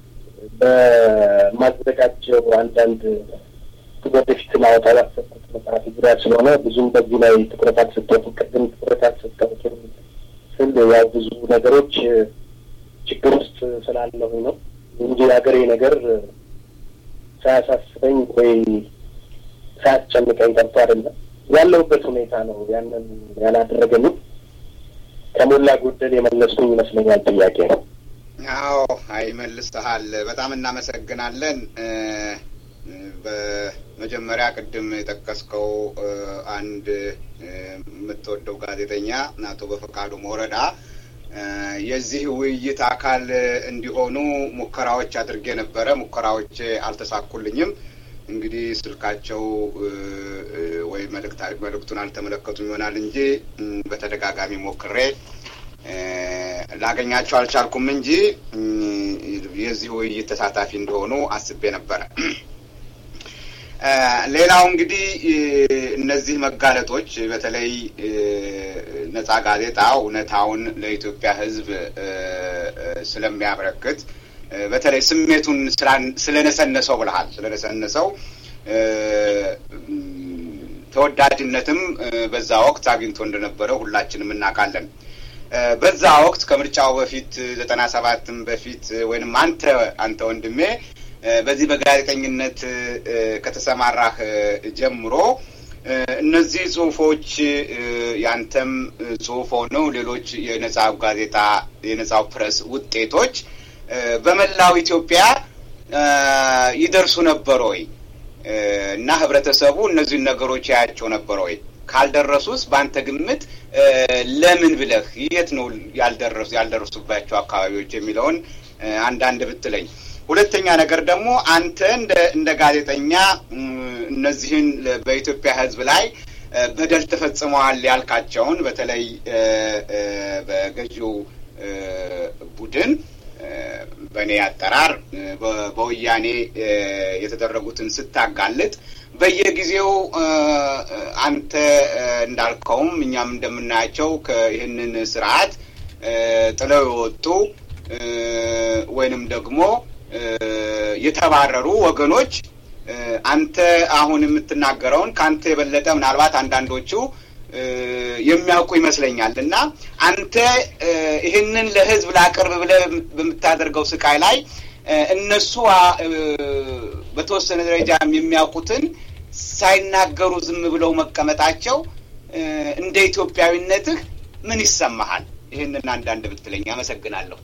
በማዘጋጀው አንዳንድ ወደፊት ላወጣ ያሰብኩት መጽሐፍ ዙሪያ ስለሆነ ብዙም በዚህ ላይ ትኩረት አልሰጠሁትም። ቅድም ትኩረት አልሰጠሁትም ስል ያው ብዙ ነገሮች ችግር ውስጥ ስላለሁኝ ነው እንጂ የሀገሬ ነገር ሳያሳስበኝ ወይ ሳያስጨንቀኝ ቀርቶ አይደለም። ያለሁበት ሁኔታ ነው ያንን ያላደረገኝም። ከሞላ ጎደል የመለስኩኝ ይመስለኛል ጥያቄ ነው። አዎ፣ አይ መልሰሃል። በጣም እናመሰግናለን። በመጀመሪያ ቅድም የጠቀስከው አንድ የምትወደው ጋዜጠኛ አቶ በፈቃዱ ሞረዳ የዚህ ውይይት አካል እንዲሆኑ ሙከራዎች አድርጌ ነበረ። ሙከራዎች አልተሳኩልኝም። እንግዲህ ስልካቸው ወይ መልእክቱን አልተመለከቱም ይሆናል እንጂ በተደጋጋሚ ሞክሬ ላገኛቸው አልቻልኩም እንጂ የዚህ ውይይት ተሳታፊ እንደሆኑ አስቤ ነበረ። ሌላው እንግዲህ እነዚህ መጋለጦች በተለይ ነጻ ጋዜጣ እውነታውን ለኢትዮጵያ ሕዝብ ስለሚያበረክት በተለይ ስሜቱን ስለነሰነሰው ብልሃል ስለነሰነሰው ተወዳጅነትም በዛ ወቅት አግኝቶ እንደነበረ ሁላችንም እናውቃለን። በዛ ወቅት ከምርጫው በፊት ዘጠና ሰባትም በፊት ወይንም አንተ አንተ ወንድሜ በዚህ በጋዜጠኝነት ከተሰማራህ ጀምሮ እነዚህ ጽሁፎች ያንተም ጽሁፍ ሆነው ሌሎች የነጻው ጋዜጣ የነጻው ፕረስ ውጤቶች በመላው ኢትዮጵያ ይደርሱ ነበር ወይ እና ህብረተሰቡ እነዚህን ነገሮች ያያቸው ነበር ወይ? ካልደረሱስ በአንተ ግምት ለምን ብለህ የት ነው ያልደረሱ ያልደረሱባቸው አካባቢዎች የሚለውን አንዳንድ ብትለኝ። ሁለተኛ ነገር ደግሞ አንተ እንደ እንደ ጋዜጠኛ እነዚህን በኢትዮጵያ ሕዝብ ላይ በደል ተፈጽመዋል ያልካቸውን በተለይ በገዢው ቡድን በእኔ አጠራር በወያኔ የተደረጉትን ስታጋልጥ በየጊዜው አንተ እንዳልከውም እኛም እንደምናያቸው ይህንን ስርዓት ጥለው የወጡ ወይንም ደግሞ የተባረሩ ወገኖች አንተ አሁን የምትናገረውን ከአንተ የበለጠ ምናልባት አንዳንዶቹ የሚያውቁ ይመስለኛል እና አንተ ይህንን ለህዝብ ላቅርብ ብለህ በምታደርገው ስቃይ ላይ እነሱ በተወሰነ ደረጃም የሚያውቁትን ሳይናገሩ ዝም ብለው መቀመጣቸው እንደ ኢትዮጵያዊነትህ ምን ይሰማሃል? ይህንን አንዳንድ ብትለኝ አመሰግናለሁ።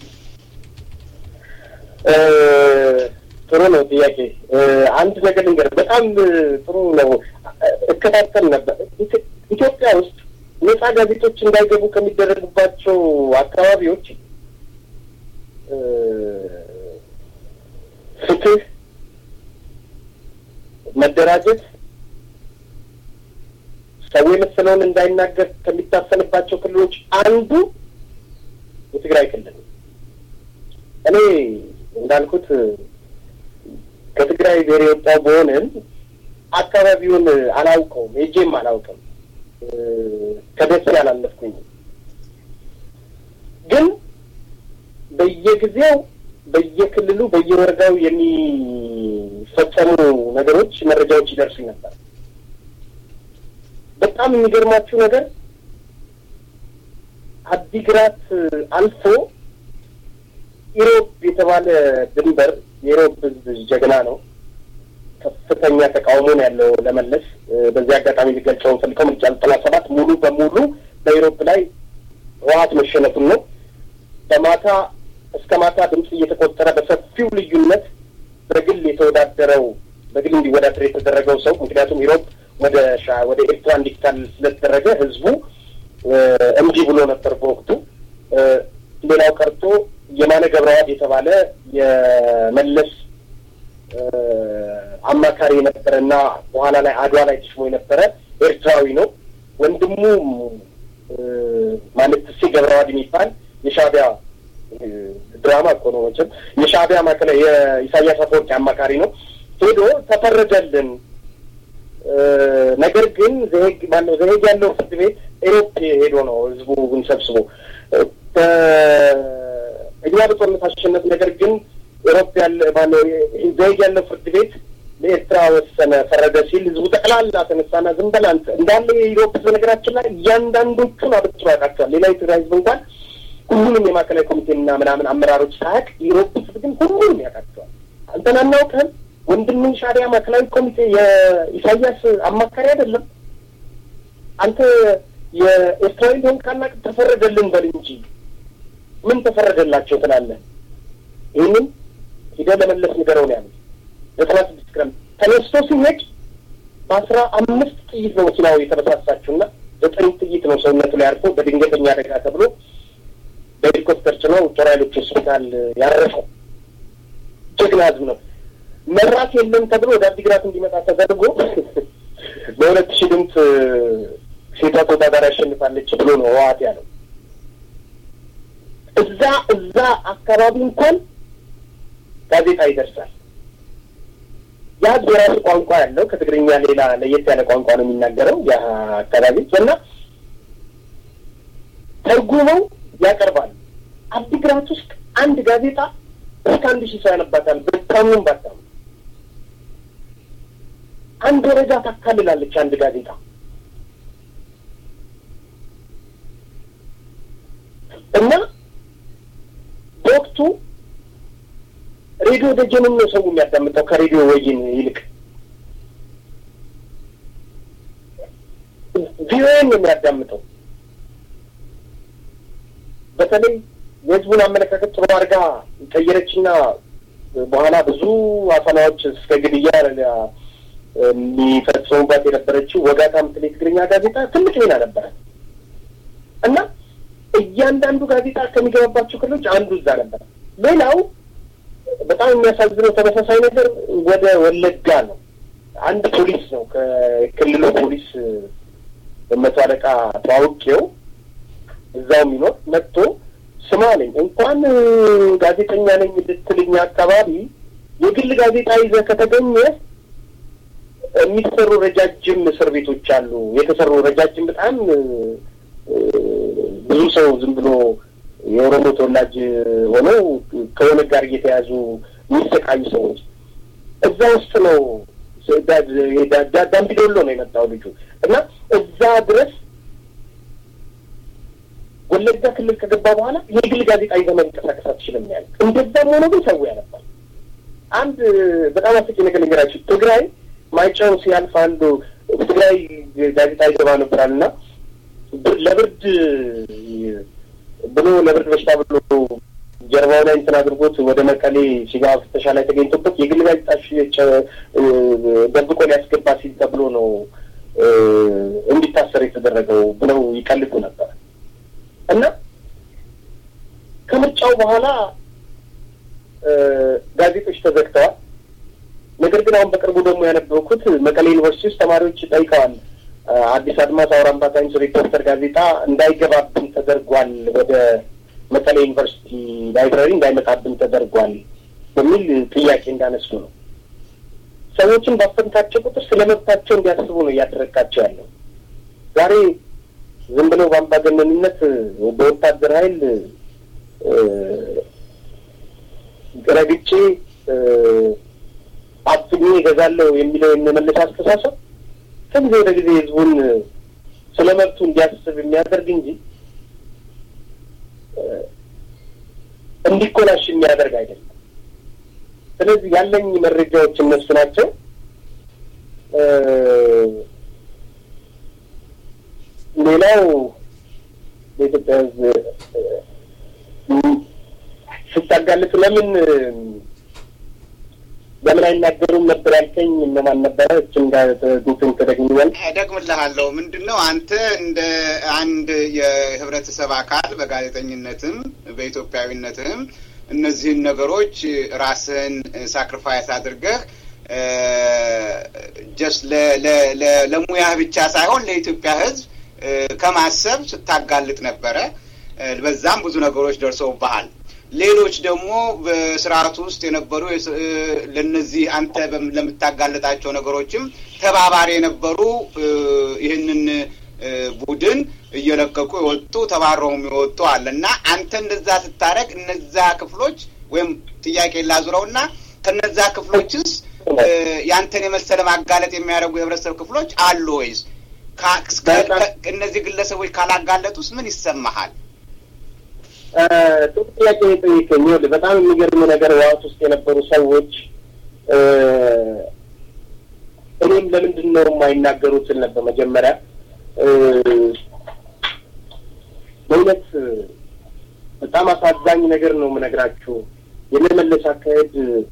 ጥሩ ነው ጥያቄ። አንድ ነገር ልንገር፣ በጣም ጥሩ ነው። እከታተል ነበር። ኢትዮጵያ ውስጥ ነጻ ጋዜጦች እንዳይገቡ ከሚደረጉባቸው አካባቢዎች ፍትህ፣ መደራጀት፣ ሰው የመሰለውን እንዳይናገር ከሚታፈንባቸው ክልሎች አንዱ የትግራይ ክልል ነው። እኔ እንዳልኩት ከትግራይ ብሔር የወጣው በሆንም አካባቢውን አላውቀውም፣ ሄጄም አላውቅም። ከደሴ አላለፍኩኝም። ግን በየጊዜው በየክልሉ በየወረዳው የሚፈጸሙ ነገሮች መረጃዎች ይደርሱኝ ነበር። በጣም የሚገርማችሁ ነገር አዲግራት አልፎ ኢሮብ የተባለ ድንበር የኢሮብ ሕዝብ ጀግና ነው። ከፍተኛ ተቃውሞ ነው ያለው ለመለስ። በዚህ አጋጣሚ ሊገልጸው ፈልገው ምርጫ ዘጠና ሰባት ሙሉ በሙሉ በኢሮብ ላይ ህወሓት መሸነፉን ነው። በማታ እስከ ማታ ድምፅ እየተቆጠረ በሰፊው ልዩነት በግል የተወዳደረው በግል እንዲወዳደር የተደረገው ሰው ምክንያቱም ኢሮብ ወደ ወደ ኤርትራ እንዲካል ስለተደረገ ህዝቡ እምቢ ብሎ ነበር በወቅቱ። ሌላው ቀርቶ የማነ ገብረዋድ የተባለ የመለስ አማካሪ የነበረ እና በኋላ ላይ አድዋ ላይ ተሽሞ የነበረ ኤርትራዊ ነው። ወንድሙ ማለት ትሴ ገብረዋድ የሚባል የሻዕቢያ ድራማ እኮ ነው መቼም የሻዕቢያ ማዕከላዊ የኢሳያስ አፈወርቂ አማካሪ ነው። ሄዶ ተፈረደልን። ነገር ግን ዘሄግ ማነው ዘሄግ ያለው ፍርድ ቤት ኤሮፕ ሄዶ ነው ህዝቡን ሰብስቦ እኛ በጦርነት አሸነፍ። ነገር ግን ኤሮፕ ያለ ማነው ዘሄግ ያለው ፍርድ ቤት ለኤርትራ ወሰነ ፈረደ ሲል ህዝቡ ጠቅላላ ተነሳና ዝም በል አንተ እንዳለ የኢሮፕ በነገራችን ላይ እያንዳንዶቹን አበጥሮ ያውቃቸዋል። ሌላ የትግራይ ህዝብ እንኳን ሁሉንም የማዕከላዊ ኮሚቴና ምናምን አመራሮች ሳያውቅ የኢሮፕ ህዝብ ግን ሁሉንም ያውቃቸዋል። አንተን አናውቅህም። ወንድምን ሻዕቢያ ማዕከላዊ ኮሚቴ የኢሳያስ አማካሪ አይደለም። አንተ የኤርትራዊ ሆን ካናቅ ተፈረደልን በል እንጂ ምን ተፈረደላቸው ትላለህ? ይህንን ሂደህ ለመለስ ንገረው ነው ያሉት። ዘጠና ስድስት ግራም ተነስቶ ሲሄድ በአስራ አምስት ጥይት ነው መኪናው የተበሳሳችውና ዘጠኝ ጥይት ነው ሰውነቱ ላይ አርፎ በድንገተኛ አደጋ ተብሎ በሄሊኮፕተር ጭነው ጦር ኃይሎች ሆስፒታል ያረፈው ጀግና ህዝብ ነው። መራት የለም ተብሎ ወደ አዲግራት እንዲመጣ ተደርጎ በሁለት ሺህ ድምፅ ሴቷ ተወዳዳሪ ያሸንፋለች ብሎ ነው ህወሓት ያለው። እዛ እዛ አካባቢ እንኳን ጋዜጣ ይደርሳል። ያ ህዝብ የራሱ ቋንቋ ያለው ከትግርኛ ሌላ ለየት ያለ ቋንቋ ነው የሚናገረው ያ አካባቢ እና ተርጉመው ያቀርባሉ። አዲግራት ውስጥ አንድ ጋዜጣ እስከ አንድ ሺህ ሰው ያነባታል። በታሙን ባታሙ አንድ ወረዳ ታካልላለች አንድ ጋዜጣ። እና በወቅቱ ሬዲዮ ደጀንን ነው ሰው የሚያዳምጠው ከሬዲዮ ወይን ይልቅ ቪኦኤን ነው የሚያዳምጠው። በተለይ የህዝቡን አመለካከት ጥሩ አድርጋ ቀየረችና በኋላ ብዙ አፈናዎች እስከ ግድያ የሚፈጽሙባት የነበረችው ወጋታ ምትል የትግርኛ ጋዜጣ ትልቅ ሚና ነበረ እና እያንዳንዱ ጋዜጣ ከሚገባባቸው ክልሎች አንዱ እዛ ነበር። ሌላው በጣም የሚያሳዝነው ተመሳሳይ ነገር ወደ ወለጋ ነው። አንድ ፖሊስ ነው ከክልሉ ፖሊስ መቶ አለቃ ተዋውቄው እዛው የሚኖር መጥቶ ስማ አለኝ። እንኳን ጋዜጠኛ ነኝ ልትልኝ አካባቢ የግል ጋዜጣ ይዘህ ከተገኘ የሚሰሩ ረጃጅም እስር ቤቶች አሉ። የተሰሩ ረጃጅም በጣም ብዙ ሰው ዝም ብሎ የኦሮሞ ተወላጅ ሆነው ከሆነ ጋር እየተያዙ የሚሰቃዩ ሰዎች እዛ ውስጥ ነው። ዳምቢዶሎ ነው የመጣው ልጁ እና እዛ ድረስ ወለጋ ክልል ከገባ በኋላ የግል ጋዜጣ ይዘህ መንቀሳቀስ አትችልም ያለ። እንደዛም ሆኖ ግን ሰው ያነባል። አንድ በጣም አስቂ ነገር ነገራችሁ። ትግራይ ማይጨው ሲያልፍ አንዱ ትግራይ ጋዜጣ ይገባ ነበራል እና ለብርድ ብሎ ለብርድ በሽታ ብሎ ጀርባው ላይ እንትን አድርጎት ወደ መቀሌ ሲጋ ፍተሻ ላይ ተገኝቶበት የግል ጋዜጣ ደብቆ ሊያስገባ ሲል ተብሎ ነው እንዲታሰር የተደረገው ብለው ይቀልዱ ነበር እና ከምርጫው በኋላ ጋዜጦች ተዘግተዋል። ነገር ግን አሁን በቅርቡ ደግሞ ያነበብኩት መቀሌ ዩኒቨርሲቲ ውስጥ ተማሪዎች ጠይቀዋል። አዲስ አድማስ አውራምባ ታይምስ ሪፖርተር ጋዜጣ እንዳይገባብን ተደርጓል፣ ወደ መቀሌ ዩኒቨርሲቲ ላይብራሪ እንዳይመጣብን ተደርጓል በሚል ጥያቄ እንዳነሱ ነው። ሰዎችን ባፈንታቸው ቁጥር ስለ መብታቸው እንዲያስቡ ነው እያደረግካቸው ያለው። ዛሬ ዝም ብለው በአምባገነንነት በወታደር ኃይል ረግጬ አፍኜ እገዛለሁ የሚለው የመመለስ አስተሳሰብ ከጊዜ ወደ ጊዜ ህዝቡን ስለ መብቱ እንዲያስብ የሚያደርግ እንጂ እንዲኮላሽ የሚያደርግ አይደለም። ስለዚህ ያለኝ መረጃዎች እነሱ ናቸው። ሌላው በኢትዮጵያ ህዝብ ስታጋልጥ ለምን ለምን አይናገሩም ነበር ያልከኝ እነማን ነበረ? እችን ጋር ጉትን ተደግኛል እደግምልሃለሁ። ምንድን ነው አንተ እንደ አንድ የህብረተሰብ አካል በጋዜጠኝነትም በኢትዮጵያዊነትም እነዚህን ነገሮች ራስህን ሳክሪፋይስ አድርገህ ጀስት ለሙያህ ብቻ ሳይሆን ለኢትዮጵያ ህዝብ ከማሰብ ስታጋልጥ ነበረ። በዛም ብዙ ነገሮች ደርሰውብሃል። ሌሎች ደግሞ በስርዓቱ ውስጥ የነበሩ ለነዚህ አንተ ለምታጋለጣቸው ነገሮችም ተባባሪ የነበሩ ይህንን ቡድን እየለቀቁ የወጡ ተባረውም የወጡ አለ እና አንተ እንደዛ ስታደርግ እነዛ ክፍሎች ወይም ጥያቄ ላዙረው እና ከነዛ ክፍሎችስ ያንተን የመሰለ ማጋለጥ የሚያደርጉ የህብረተሰብ ክፍሎች አሉ ወይስ እነዚህ ግለሰቦች ካላጋለጡስ ምን ይሰማሃል? ጥሩ ጥያቄ የጠየቀኝ በጣም የሚገርም ነገር ዋት ውስጥ የነበሩ ሰዎች እኔም ለምንድን ነው የማይናገሩትን ነበር መጀመሪያ በእውነት በጣም አሳዛኝ ነገር ነው የምነግራችሁ። የመመለስ አካሄድ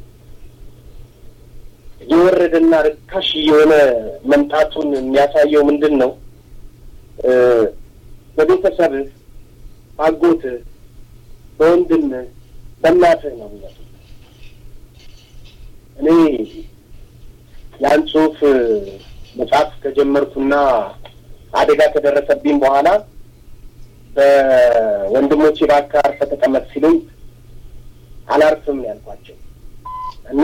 የወረደና ርካሽ የሆነ መምጣቱን የሚያሳየው ምንድን ነው? በቤተሰብህ፣ አጎትህ፣ በወንድምህ፣ በእናትህ ነው የሚመጡት። እኔ ያን ጽሁፍ መጽሐፍ ከጀመርኩና አደጋ ከደረሰብኝ በኋላ በወንድሞቼ እባክህ አርፈህ ተቀመጥ ሲሉኝ አላርፍም ነው ያልኳቸው እና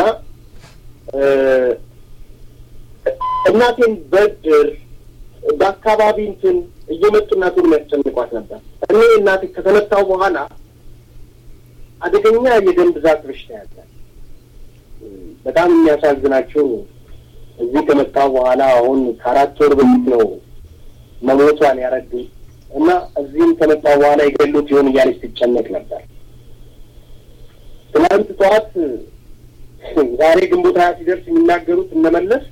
እናቴን በድር በአካባቢ እንትን እየመጡ እናቴን የሚያስጨንቋት ነበር። እኔ እናቴ ከተመታው በኋላ አደገኛ የደም ብዛት በሽታ ያለ በጣም የሚያሳዝናቸው እዚህ ከመጣሁ በኋላ አሁን ከአራት ወር በፊት ነው መሞቷን ያረዱኝ እና እዚህም ከመጣሁ በኋላ የገሉት ይሆን እያለች ትጨነቅ ነበር። ትናንት ጠዋት ዛሬ ግንቦት ሀያ ሲደርስ የሚናገሩት እነመለስ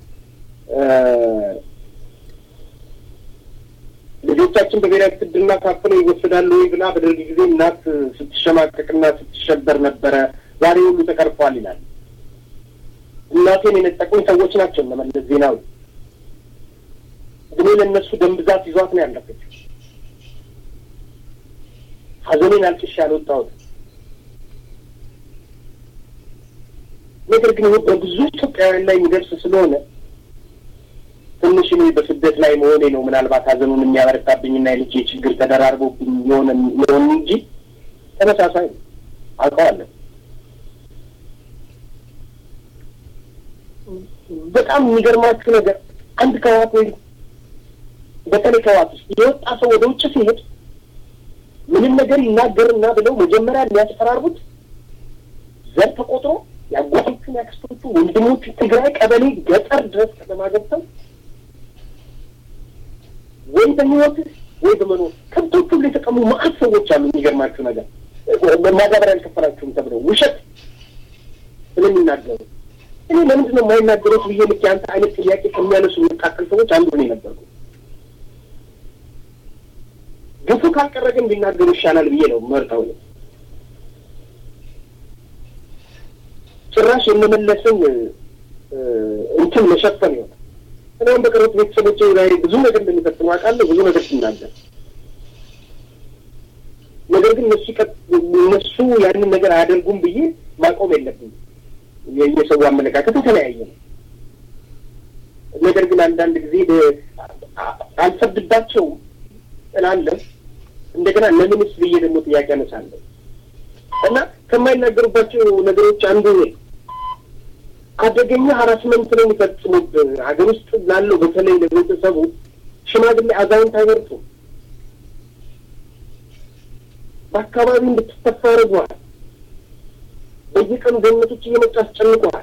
ልጆቻችን በብሔራዊ ውትድርና ታፍነው ይወሰዳሉ ወይ ብላ በደርግ ጊዜ እናት ስትሸማቀቅና ስትሸበር ነበረ። ዛሬ ሁሉ ተቀርፏል ይላል። እናቴን የነጠቁኝ ሰዎች ናቸው እነመለስ ዜናዊ። እድሜ ለእነሱ ደም ብዛት ይዟት ነው ያለፈችው። ሀዘኔን አልቅሼ ያልወጣሁት ነገር ግን ይህ በብዙ ኢትዮጵያውያን ላይ የሚደርስ ስለሆነ ትንሽ እኔ በስደት ላይ መሆኔ ነው ምናልባት ሀዘኑን የሚያበረታብኝና የልጄ ችግር ተደራርቦብኝ የሆነ መሆን እንጂ ተመሳሳይ ነው። አውቀዋለሁ። በጣም የሚገርማችሁ ነገር አንድ ከዋት ወይ በተለይ ከዋት ውስጥ የወጣ ሰው ወደ ውጭ ሲሄድ ምንም ነገር ይናገርና ብለው መጀመሪያ የሚያስፈራሩት ዘር ተቆጥሮ የአጎቶቹን ያክስቶቹ ወንድሞቹ ትግራይ ቀበሌ ገጠር ድረስ ከተማ ገብተው ወይ በህይወት ወይ በመኖር ከብቶቹ ላይ የተቀሙ መዓት ሰዎች አሉ። የሚገርማችሁ ነገር ማዳበሪያ አልከፈላችሁም ተብለው ውሸት ስለ ነው የሚናገሩ? እኔ ለምንድን ነው የማይናገሩት ብዬ ልክ ያንተ አይነት ጥያቄ ከሚያነሱ የሚቃቀል ሰዎች አንዱ ነው የነበርኩ። ግፉ ካልቀረ ግን ቢናገሩ ይሻላል ብዬ ነው መርጠው ነው ጭራሽ የመመለስን እንትን መሸፈን ይሆናል። እኔም በቅርበት ቤተሰቦች ላይ ብዙ ነገር እንደሚፈጽሙ አውቃለሁ። ብዙ ነገር ሲናገር ነገር ግን እነሱ እነሱ ያንን ነገር አያደርጉም ብዬ ማቆም የለብኝም። የሰው አመለካከት የተለያየ ነው። ነገር ግን አንዳንድ ጊዜ አልፈርድባቸውም እላለሁ። እንደገና ለምንስ ብዬ ደግሞ ጥያቄ አነሳለሁ እና ከማይናገሩባቸው ነገሮች አንዱ ነው አደገኛ ሀራስመንት ነው የሚፈጽሙት። ሀገር ውስጥ ላለው በተለይ ለቤተሰቡ ሽማግሌ አዛውንት አይመርጡም። በአካባቢ እንድትተፋ አድርገዋል። በየቀኑ ገነቶች እየመጡ አስጨንቀዋል።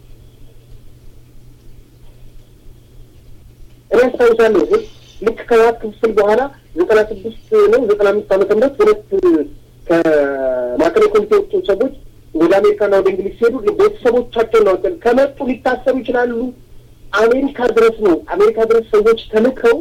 እኔ አስታውሳለሁ ግን ልክ ከህወሓት ክፍፍል በኋላ ዘጠና ስድስት ነው ዘጠና አምስት ዓመተ ምህረት ሁለት ከማዕከላዊ ኮሚቴ የወጡ ሰዎች ወደ አሜሪካና ወደ እንግሊዝ ሲሄዱ ቤተሰቦቻቸውን ነው ከመጡ ሊታሰሩ ይችላሉ። አሜሪካ ድረስ ነው አሜሪካ ድረስ ሰዎች ተልከው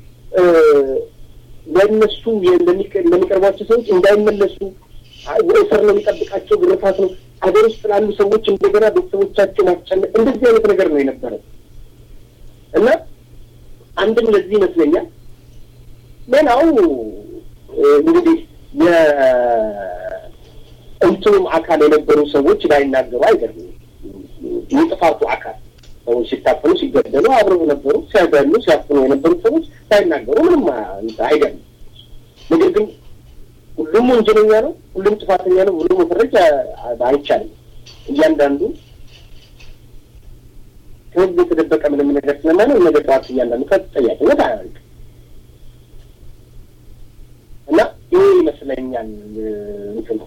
ለእነሱ ለሚቀርቧቸው ሰዎች እንዳይመለሱ እስር ነው የሚጠብቃቸው፣ ግርፋት ነው። ሀገር ውስጥ ላሉ ሰዎች እንደገና ቤተሰቦቻቸው ማስጨነቅ፣ እንደዚህ አይነት ነገር ነው የነበረው እና አንድም ለዚህ ይመስለኛል። ሌላው እንግዲህ የእንትኑም አካል የነበሩ ሰዎች ላይናገሩ አይገርም። የጥፋቱ አካል ሰዎች ሲታፈኑ ሲገደሉ አብረው ነበሩ። ሲያገሉ ሲያፍኑ የነበሩት ሰዎች ሳይናገሩ ምንም አይገርም። ነገር ግን ሁሉም ወንጀለኛ ነው፣ ሁሉም ጥፋተኛ ነው ብሎ መፈረጅ አይቻልም። እያንዳንዱ ከህዝብ የተደበቀ ምንም ነገር ስለማይነው ነገ ጠዋት እያንዳንዱ ከተጠያቂነት አያልቅም እና ይህ ይመስለኛል እንትኑ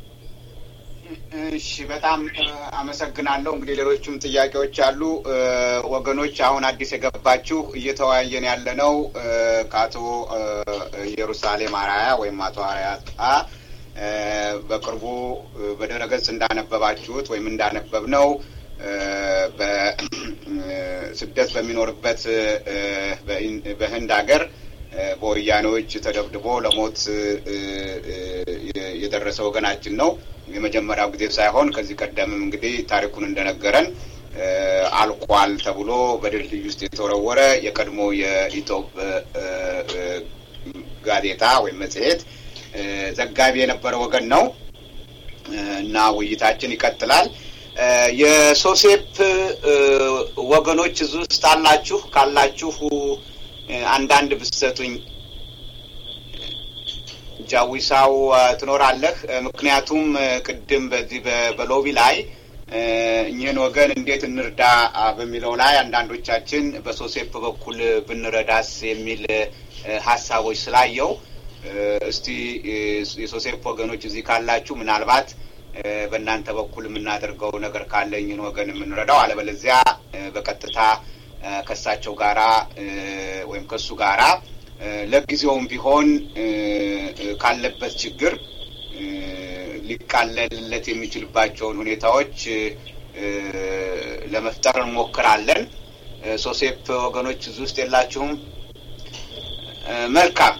እሺ በጣም አመሰግናለሁ። እንግዲህ ሌሎችም ጥያቄዎች አሉ። ወገኖች አሁን አዲስ የገባችሁ እየተወያየን ያለ ነው ከአቶ ኢየሩሳሌም አራያ ወይም አቶ አራያ በቅርቡ በድረገጽ እንዳነበባችሁት ወይም እንዳነበብ ነው በስደት በሚኖርበት በህንድ ሀገር በወያኔዎች ተደብድቦ ለሞት የደረሰ ወገናችን ነው። የመጀመሪያው ጊዜ ሳይሆን ከዚህ ቀደምም እንግዲህ ታሪኩን እንደነገረን አልቋል ተብሎ በድልድይ ውስጥ የተወረወረ የቀድሞ የኢትዮጵ ጋዜጣ ወይም መጽሔት ዘጋቢ የነበረ ወገን ነው እና ውይይታችን ይቀጥላል። የሶሴፕ ወገኖች እዚህ ውስጥ አላችሁ? ካላችሁ አንዳንድ ብሰቱኝ። ጃዊሳው ትኖራለህ? ምክንያቱም ቅድም በዚህ በሎቢ ላይ እኚህን ወገን እንዴት እንርዳ በሚለው ላይ አንዳንዶቻችን በሶሴፕ በኩል ብንረዳስ የሚል ሀሳቦች ስላየው እስቲ የሶሴፕ ወገኖች እዚህ ካላችሁ ምናልባት በእናንተ በኩል የምናደርገው ነገር ካለ እኚህን ወገን የምንረዳው፣ አለበለዚያ በቀጥታ ከእሳቸው ጋራ ወይም ከእሱ ጋራ ለጊዜውም ቢሆን ካለበት ችግር ሊቃለልለት የሚችልባቸውን ሁኔታዎች ለመፍጠር እንሞክራለን። ሶሴፕ ወገኖች እዚህ ውስጥ የላችሁም? መልካም።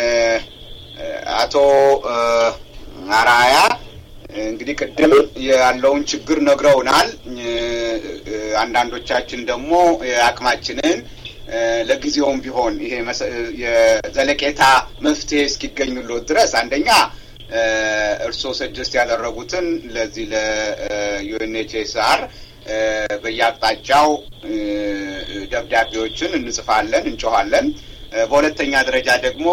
አቶ አራያ እንግዲህ ቅድም ያለውን ችግር ነግረውናል። አንዳንዶቻችን ደግሞ የአቅማችንን ለጊዜውም ቢሆን ይሄ የዘለቄታ መፍትሄ እስኪገኙለት ድረስ አንደኛ እርስዎ ሰጀስት ያደረጉትን ለዚህ ለዩኤንኤችኤስአር በየአቅጣጫው ደብዳቤዎችን እንጽፋለን፣ እንጮኋለን። በሁለተኛ ደረጃ ደግሞ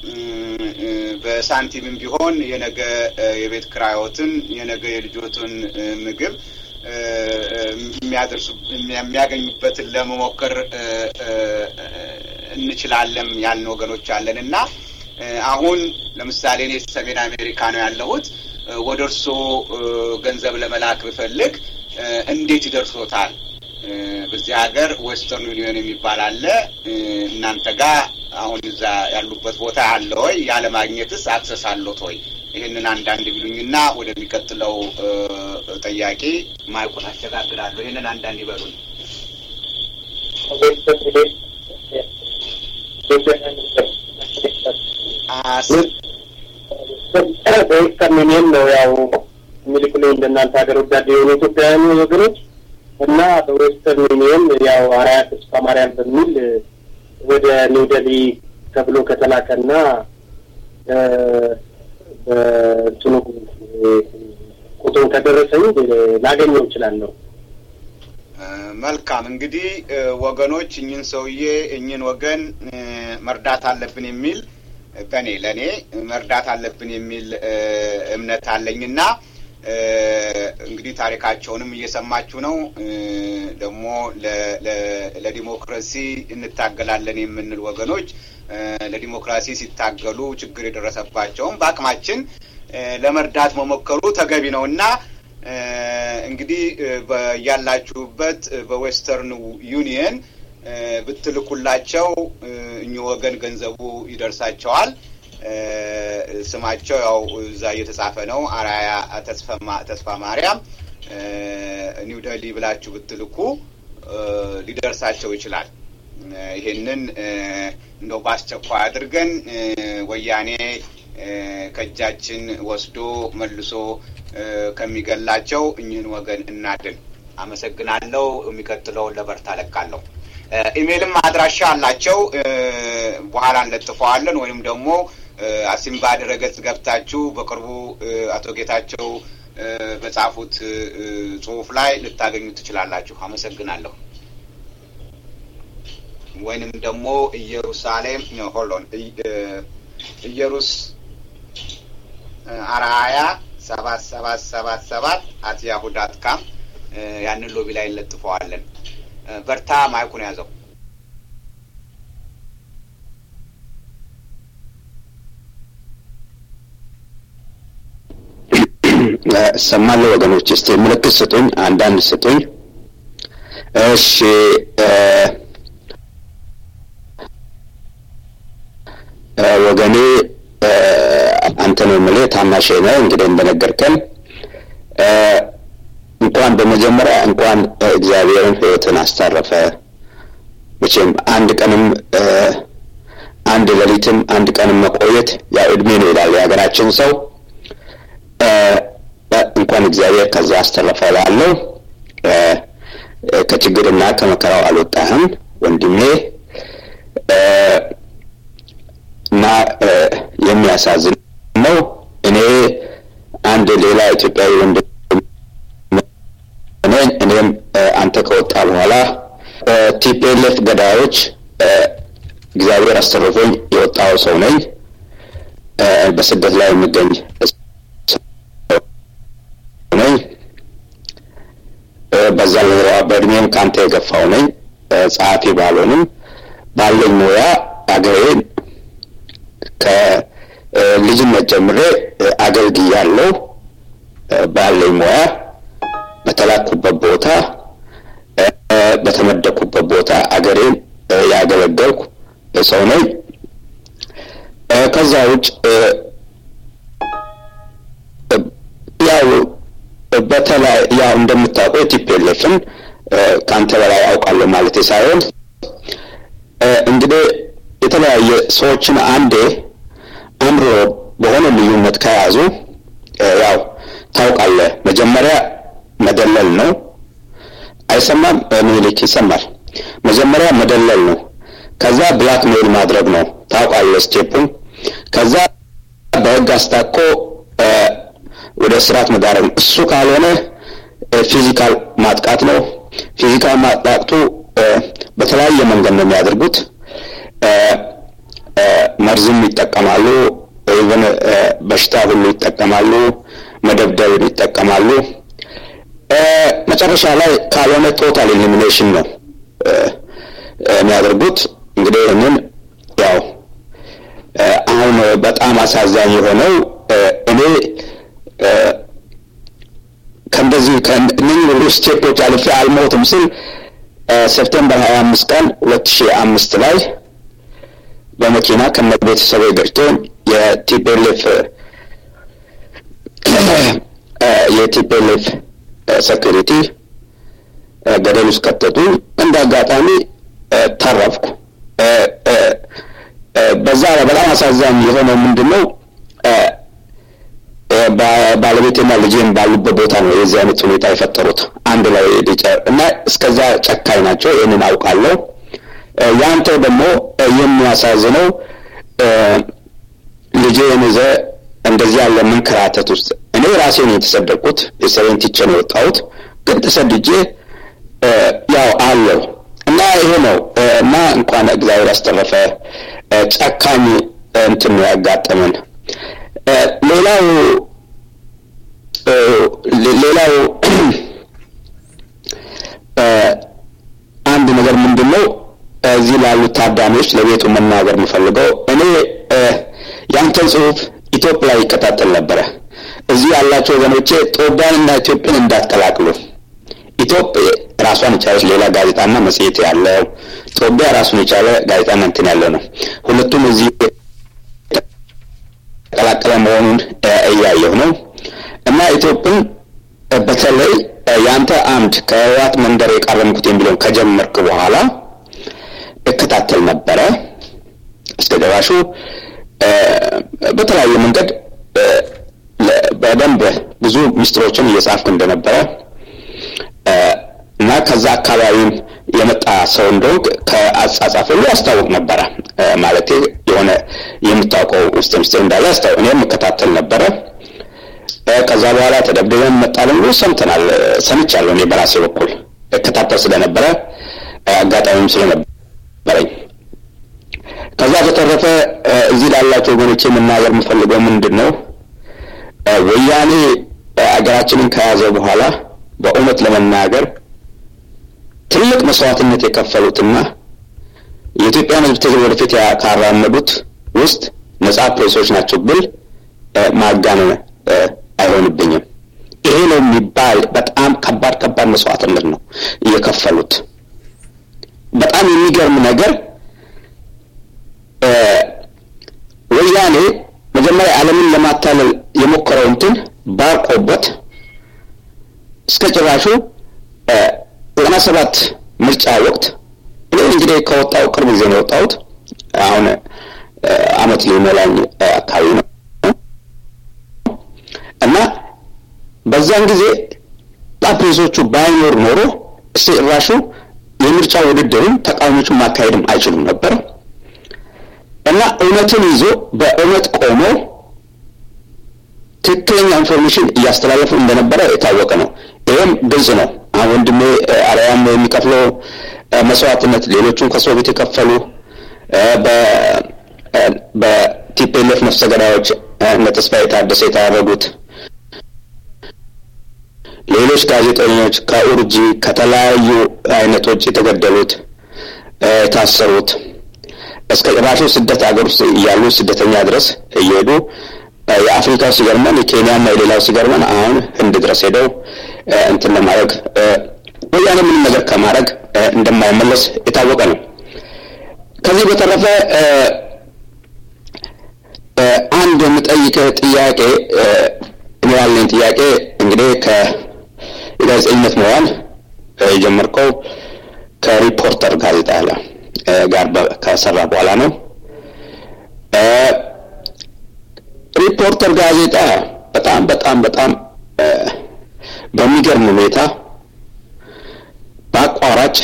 በሳንቲምም ቢሆን የነገ የቤት ክራዮትን የነገ የልጆትን ምግብ የሚያደርሱ የሚያገኙበትን ለመሞከር እንችላለን ያልን ወገኖች አለን እና አሁን ለምሳሌ እኔ ሰሜን አሜሪካ ነው ያለሁት። ወደ እርስዎ ገንዘብ ለመላክ ብፈልግ እንዴት ይደርሶታል? በዚህ ሀገር ዌስተርን ዩኒየን የሚባል አለ። እናንተ ጋር አሁን እዛ ያሉበት ቦታ አለ ወይ? ያለ ማግኘትስ አክሰስ አለት ወይ? ይህንን አንዳንድ ቢሉኝና ወደሚቀጥለው ጠያቂ ማይኩን አሸጋግራለሁ። ይህንን አንዳንድ ይበሉን። በዌስተርን ዩኒየን ነው ያው የሚልኩልኝ እንደናንተ ሀገር ወዳድ የሆኑ ኢትዮጵያውያን ወገኖች እና በዌስተርን ዩኒየን ያው አርአያ ተስፋ ማርያም በሚል ወደ ኒው ደሊ ተብሎ ከተላከና በእንትኑ ቁጥሩን ከደረሰኝ ላገኘው እችላለሁ። መልካም እንግዲህ ወገኖች እኝን ሰውዬ እኝን ወገን መርዳት አለብን የሚል በእኔ ለእኔ መርዳት አለብን የሚል እምነት አለኝና እንግዲህ ታሪካቸውንም እየሰማችሁ ነው። ደግሞ ለዲሞክራሲ እንታገላለን የምንል ወገኖች ለዲሞክራሲ ሲታገሉ ችግር የደረሰባቸውም በአቅማችን ለመርዳት መሞከሩ ተገቢ ነው እና እንግዲህ ያላችሁበት በዌስተርን ዩኒየን ብትልኩላቸው እኚህ ወገን ገንዘቡ ይደርሳቸዋል። ስማቸው ያው እዛ እየተጻፈ ነው። አራያ ተስፋ ማርያም ኒው ደሊ ብላችሁ ብትልኩ ሊደርሳቸው ይችላል። ይሄንን እንደው በአስቸኳይ አድርገን ወያኔ ከእጃችን ወስዶ መልሶ ከሚገላቸው እኚህን ወገን እናድን። አመሰግናለሁ። የሚቀጥለውን ለበርታ ለቃለሁ። ኢሜይልም አድራሻ አላቸው። በኋላ እንለጥፈዋለን ወይም ደግሞ አሲምባ ድረገጽ ገብታችሁ በቅርቡ አቶ ጌታቸው በጻፉት ጽሁፍ ላይ ልታገኙ ትችላላችሁ። አመሰግናለሁ። ወይንም ደግሞ ኢየሩሳሌም ሆሎን ኢየሩስ አርአያ ሰባት ሰባት ሰባት ሰባት አት ያሁ ዳት ካም ያንን ሎቢ ላይ እንለጥፈዋለን። በርታ፣ ማይኩን ያዘው። እሰማለሁ ወገኖች፣ እስቲ ምልክት ስጡኝ፣ አንዳንድ ስጡኝ። እሺ ወገኔ አንተ ነው የምልህ፣ ታናሼ ነህ። እንግዲህ እንደነገርከን እንኳን በመጀመሪያ እንኳን እግዚአብሔርን ሕይወትን አስተረፈ። መቼም አንድ ቀንም አንድ ሌሊትም አንድ ቀንም መቆየት ያው እድሜ ነው ይላል የሀገራችን ሰው። እንኳን እግዚአብሔር ከዛ አስተረፈ ላለው ከችግርና ከመከራው አልወጣህም ወንድሜ እና የሚያሳዝን ነው። እኔ አንድ ሌላ ኢትዮጵያዊ ወንድም እኔም አንተ ከወጣ በኋላ ቲፒኤልኤፍ ገዳዮች እግዚአብሔር አስተርፎኝ የወጣው ሰው ነኝ። በስደት ላይ የምገኝ ነኝ። በዛ በእድሜም ከአንተ የገፋው ነኝ። ጸሐፊ ባልሆንም ባለኝ ሙያ አገሬን ከልጅነት ጀምሬ አገልግያለሁ። ባለኝ ሙያ በተላኩበት ቦታ በተመደኩበት ቦታ አገሬን ያገለገልኩ ሰው ነኝ። ከዛ ውጭ ያው በተለይ ያው እንደምታውቀው የቲፒኤልኤፍን ከአንተ በላይ አውቃለሁ ማለት ሳይሆን እንግዲህ የተለያየ ሰዎችን አንዴ አምሮ በሆነ ልዩነት ከያዙ ያው ታውቃለህ፣ መጀመሪያ መደለል ነው። አይሰማም? ምኒልክ ይሰማል። መጀመሪያ መደለል ነው። ከዛ ብላክ ሜል ማድረግ ነው። ታውቃለህ ስቴፑን። ከዛ በህግ አስታኮ ወደ ስርዓት መዳረግ ነው። እሱ ካልሆነ ፊዚካል ማጥቃት ነው። ፊዚካል ማጥቃቱ በተለያየ መንገድ ነው የሚያደርጉት። መርዝም ይጠቀማሉ። ኢቨን በሽታ ሁሉ ይጠቀማሉ። መደብደብ ይጠቀማሉ። መጨረሻ ላይ ካልሆነ ቶታል ኢሊሚኔሽን ነው የሚያደርጉት። እንግዲህ ይህንን ያው አሁን በጣም አሳዛኝ የሆነው እኔ ከእንደዚህ ከእነኝህ ሁሉ ስቴፖች አልፌ አልሞትም ስል ሴፕቴምበር ሀያ አምስት ቀን ሁለት ሺህ አምስት ላይ በመኪና ከነ ቤተሰቡ ገጭቶኝ የቲፒኤልኤፍ የቲፒኤልኤፍ ሴኩሪቲ ገደል ውስጥ ከተቱ። እንደ አጋጣሚ ተረፍኩ። በዛ ላይ በጣም አሳዛኝ የሆነው ምንድን ነው ባለቤቴና ልጄን ባሉበት ቦታ ነው የዚህ አይነት ሁኔታ የፈጠሩት አንድ ላይ እና እስከዛ ጨካኝ ናቸው። ይህንን አውቃለሁ። ያንተ ደግሞ የሚያሳዝነው ልጄን ይዘህ እንደዚህ ያለ መንከራተት ውስጥ እኔ ራሴ ነው የተሰደድኩት። ቤተሰቤን ትቼ ነው የወጣሁት። ግን ተሰድጄ ያው አለው እና ይሄ ነው እና እንኳን እግዚአብሔር ያስተረፈ ጨካኝ እንትን ነው ያጋጠመን። ሌላው ሌላው አንድ ነገር ምንድን ነው እዚህ ላሉት ታዳሚዎች ለቤቱ መናገር የምፈልገው እኔ ያንተን ጽሁፍ ኢትዮጵያ ላይ ይከታተል ነበረ። እዚህ ያላቸው ወገኖቼ ጦቢያንና ኢትዮጵያን እንዳትቀላቅሉ። ኢትዮጵያ ራሷን የቻለች ሌላ ጋዜጣና መጽሔት ያለው፣ ጦቢያ ራሱን የቻለ ጋዜጣና እንትን ያለው ነው። ሁለቱም እዚህ የተቀላቀለ መሆኑን እያየሁ ነው እና ኢትዮጵያን በተለይ የአንተ አምድ ከህወሓት መንደር የቃረምኩት የሚለውን ከጀመርክ በኋላ እከታተል ነበረ እስከ ደራሹ በተለያየ መንገድ በደንብ ብዙ ሚስጥሮችን እየጻፍክ እንደነበረ እና ከዛ አካባቢም የመጣ ሰው እንደሆንክ ከአጻጻፍ ሁሉ ያስታውቅ ነበረ። ማለት የሆነ የምታውቀው ውስጥ ሚስጥር እንዳለ ያስታውቅ። እኔም እከታተል ነበረ። ከዛ በኋላ ተደብድበን መጣልን ብሎ ሰምተናል፣ ሰምቻለሁ። እኔ በራሴ በኩል እከታተል ስለነበረ አጋጣሚም ስለነበረኝ ከዛ በተረፈ እዚህ ላላቸው ወገኖች የምናገር የምፈልገው ምንድን ነው፣ ወያኔ አገራችንን ከያዘ በኋላ በእውነት ለመናገር ትልቅ መስዋዕትነት የከፈሉትና የኢትዮጵያን ሕዝብ ትግል ወደፊት ካራመዱት ውስጥ ነጻ ፕሬሶች ናቸው ብል ማጋነን አይሆንብኝም። ይሄ ነው የሚባል በጣም ከባድ ከባድ መስዋዕትነት ነው እየከፈሉት። በጣም የሚገርም ነገር ወያኔ መጀመሪያ ዓለምን ለማታለል የሞከረው እንትን ባርቆበት እስከ ጭራሹ ዘጠና ሰባት ምርጫ ወቅት እኔ እንግዲህ ከወጣው ቅርብ ጊዜ ነው የወጣሁት። አሁን አመት ሊሞላኝ አካባቢ ነው እና በዛን ጊዜ ጣፕሬሶቹ ባይኖር ኖሮ እስቲ ጭራሹ የምርጫ ውድድርን ተቃዋሚዎቹን ማካሄድም አይችሉም ነበር እና እውነትን ይዞ በእውነት ቆሞ ትክክለኛ ኢንፎርሜሽን እያስተላለፉ እንደነበረ የታወቀ ነው። ይህም ግልጽ ነው። አሁን ወንድሜ አርያም የሚከፍለው መስዋዕትነት ሌሎቹም ከሶቪየት የከፈሉ በቲፒኤልኤፍ ነፍሰ ገዳዮች እነ ተስፋዬ ታደሰ የታረዱት ሌሎች ጋዜጠኞች ከኡርጂ ከተለያዩ አይነቶች የተገደሉት የታሰሩት እስከ ጭራሹ ስደት ሀገር ውስጥ እያሉ ስደተኛ ድረስ እየሄዱ የአፍሪካው ሲገርመን የኬንያና የሌላው ሲገርመን አሁን ህንድ ድረስ ሄደው እንትን ለማድረግ ወያኔ ምንም ነገር ከማድረግ እንደማይመለስ የታወቀ ነው። ከዚህ በተረፈ አንድ የምጠይቅ ጥያቄ እኔ ያለኝ ጥያቄ እንግዲህ ከጋዜጠኝነት መዋል የጀመርከው ከሪፖርተር ጋዜጣ ጋር ከሰራ በኋላ ነው። ሪፖርተር ጋዜጣ በጣም በጣም በጣም በሚገርም ሁኔታ በአቋራጭ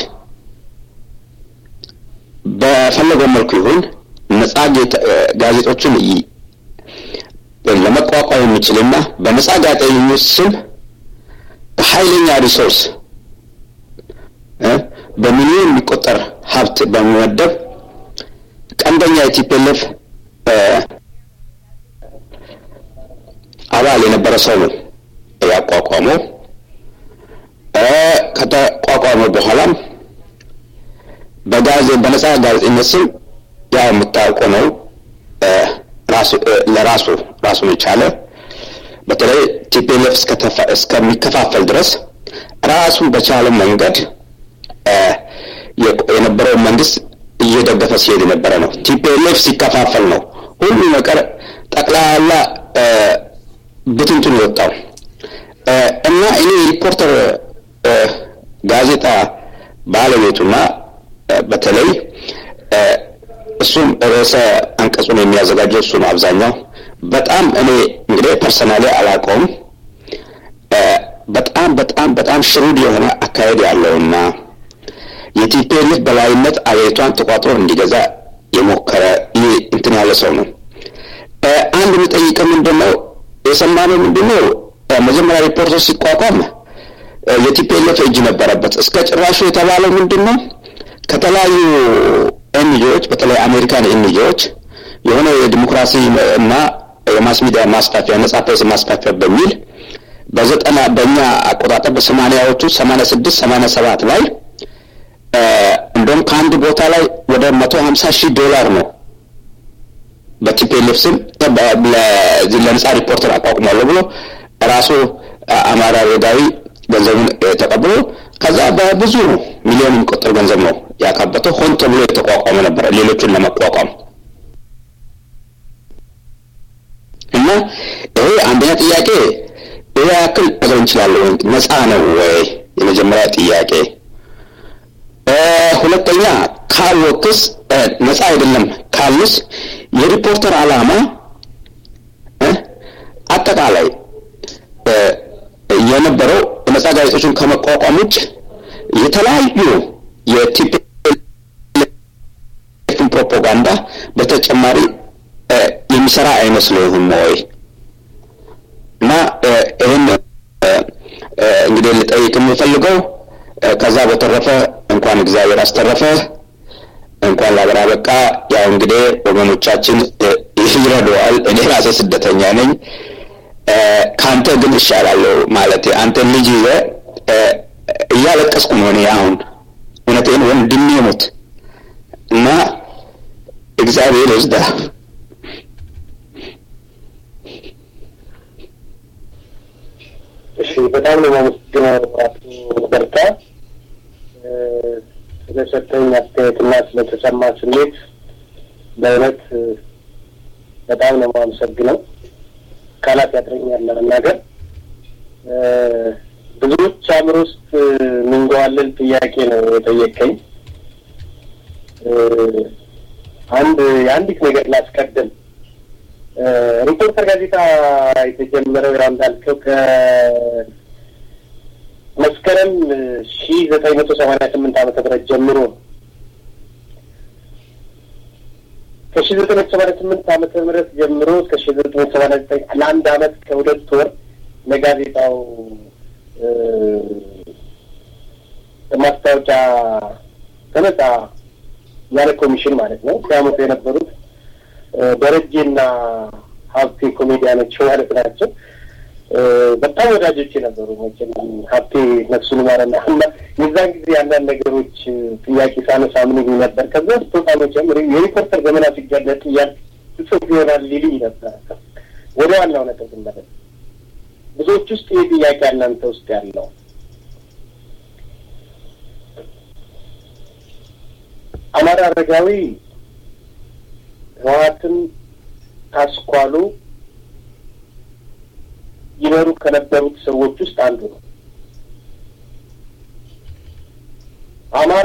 በፈለገው መልኩ ይሁን ነጻ ጋዜጦችን ለመቋቋም የሚችልና በነጻ ጋዜጠኞች ስም በኃይለኛ ሪሶርስ በሚሊዮን የሚቆጠር ሀብት በመመደብ ቀንደኛ የቲፒኤልኤፍ አባል የነበረ ሰው ነው ያቋቋመው። ከተቋቋመ በኋላም በጋዜ በነጻ ጋዜጠኝነት ስም ያው የምታውቀው ነው ለራሱ ራሱን የቻለ በተለይ ቲፒኤልኤፍ እስከሚከፋፈል ድረስ ራሱን በቻለ መንገድ የነበረውን መንግስት እየደገፈ ሲሄድ የነበረ ነው። ቲፒኤልኤፍ ሲከፋፈል ነው ሁሉ ነገር ጠቅላላ ብትንቱን የወጣው። እና እኔ ሪፖርተር ጋዜጣ ባለቤቱና በተለይ እሱም ርዕሰ አንቀጹን የሚያዘጋጀው እሱ ነው አብዛኛው በጣም እኔ እንግዲህ ፐርሰናሊ አላውቀውም በጣም በጣም በጣም ሽሩድ የሆነ አካሄድ ያለውና የቲፒኤልኤፍ በላይነት አገሪቷን ተቋጥሮ እንዲገዛ የሞከረ ይህ እንትን ያለ ሰው ነው። አንድ የሚጠይቀው ምንድን ነው የሰማነው ምንድን ነው መጀመሪያ ሪፖርተር ሲቋቋም የቲፒኤልኤፍ እጅ ነበረበት። እስከ ጭራሹ የተባለው ምንድን ነው ከተለያዩ ኤንጂዎች በተለይ አሜሪካን ኤንጂዎች የሆነ የዲሞክራሲ እና የማስ ሚዲያ ማስፋፊያ ነጻ ፕሬስ ማስፋፊያ በሚል በዘጠና በእኛ አቆጣጠር በሰማኒያዎቹ ሰማኒያ ስድስት ሰማኒያ ሰባት ላይ እንደውም ከአንድ ቦታ ላይ ወደ መቶ ሀምሳ ሺህ ዶላር ነው በቲፒኤልኤፍ ስም ለነጻ ሪፖርተር አቋቁሟለሁ ብሎ ራሱ አማራ ሮዳዊ ገንዘቡን ተቀብሎ ከዛ በብዙ ሚሊዮን የሚቆጠር ገንዘብ ነው ያካበተው። ሆን ተብሎ የተቋቋመ ነበረ ሌሎቹን ለመቋቋም እና ይሄ አንደኛ ጥያቄ ይሄ ያክል ነገር እንችላለን ነፃ ነው ወይ? የመጀመሪያ ጥያቄ። ሁለተኛ ካልወክስ ነፃ አይደለም ካልስ የሪፖርተር ዓላማ አጠቃላይ የነበረው ነጻ ጋዜጦችን ከመቋቋም ውጭ የተለያዩ የቲፒኤልኤፍን ፕሮፓጋንዳ በተጨማሪ የሚሰራ አይመስልህም ወይ? እና ይህን እንግዲህ ልጠይቅ የምፈልገው ከዛ በተረፈ እንኳን እግዚአብሔር አስተረፈ እንኳን ላገር አበቃ። ያው እንግዲህ ወገኖቻችን ይረዳዋል። እኔ ራሴ ስደተኛ ነኝ። ከአንተ ግን እሻላለሁ ማለት አንተ ልጅ ይዘህ እያለቀስኩ ነው እኔ አሁን እውነቴን ወንድሜ ሞት እና እግዚአብሔር ይወስዳ እሺ፣ በጣም ነው የማመሰግነው አቶ በርታ ስለሰጠኝ አስተያየትና ስለተሰማ ስሜት በእውነት በጣም ነው የማመሰግነው። ቃላት ያጥረኛል ለመናገር። ብዙዎች አእምሮ ውስጥ ምንገዋልል ጥያቄ ነው የጠየቀኝ። አንድ የአንዲት ነገር ላስቀድም። ሪፖርተር ጋዜጣ የተጀመረው ያው እንዳልከው ከመስከረም ሺ ዘጠኝ መቶ ሰማንያ ስምንት ዓመተ ምህረት ጀምሮ ከሺ ዘጠኝ መቶ ሰማንያ ስምንት ዓመተ ምህረት ጀምሮ እስከ ሺ ዘጠኝ መቶ ሰማንያ ዘጠኝ ለአንድ ዓመት ከሁለት ወር ለጋዜጣው ማስታወቂያ ተነጻ ያለ ኮሚሽን ማለት ነው ሲያመጡ የነበሩት ደረጀና ሀብቴ ኮሜዲያኖች ማለት ናቸው። በጣም ወዳጆች የነበሩ መቼም ሀብቴ ነፍሱን ይማረና እና የዛን ጊዜ አንዳንድ ነገሮች ጥያቄ ሳነሳ ምን ይሉኝ ነበር። ከዛ ስትወጣ መቼም የሪፖርተር ዘመና ሲጋለጥ እያል ጽሑፍ ይሆናል ሊሉኝ ነበር። ወደ ዋናው ነጥብ ስንመለስ ብዙዎች ውስጥ ይህ ጥያቄ እናንተ ውስጥ ያለው አማራ አረጋዊ ህወሓትን ካስኳሉ ይመሩ ከነበሩት ሰዎች ውስጥ አንዱ ነው። አማራ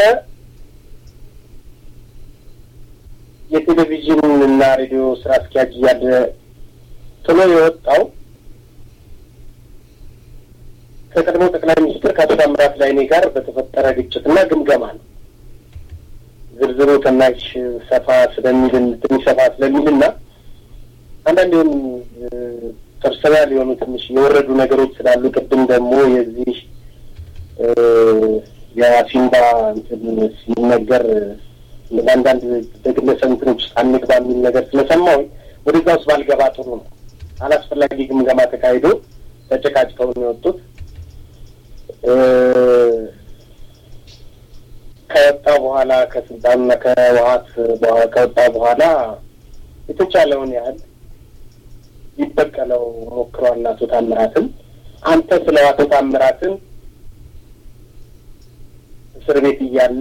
የቴሌቪዥን እና ሬዲዮ ስራ አስኪያጅ እያለ ጥሎ የወጣው ከቀድሞ ጠቅላይ ሚኒስትር ከአቶ ታምራት ላይኔ ጋር በተፈጠረ ግጭትና ግምገማ ነው። ዝርዝሩ ትናሽ ሰፋ ስለሚል ትንሽ ሰፋ ስለሚልና አንዳንድ ሆን ፐርሰናል የሆኑ ትንሽ የወረዱ ነገሮች ስላሉ ቅድም ደግሞ የዚህ የአሲምባ ሲነገር አንዳንድ በግለሰብ እንትኖች ውስጥ አንግባ የሚል ነገር ስለሰማሁ ወደዛ ውስጥ ባልገባ ጥሩ ነው። አላስፈላጊ ግምገማ ተካሂዶ ተጨቃጭተው ነው የወጡት። ከወጣ በኋላ ከስልጣንና ከህወሓት ከወጣ በኋላ የተቻለውን ያህል ሊበቀለው ሞክሯል አቶ ታምራትን። አንተ ስለ አቶ ታምራትን እስር ቤት እያለ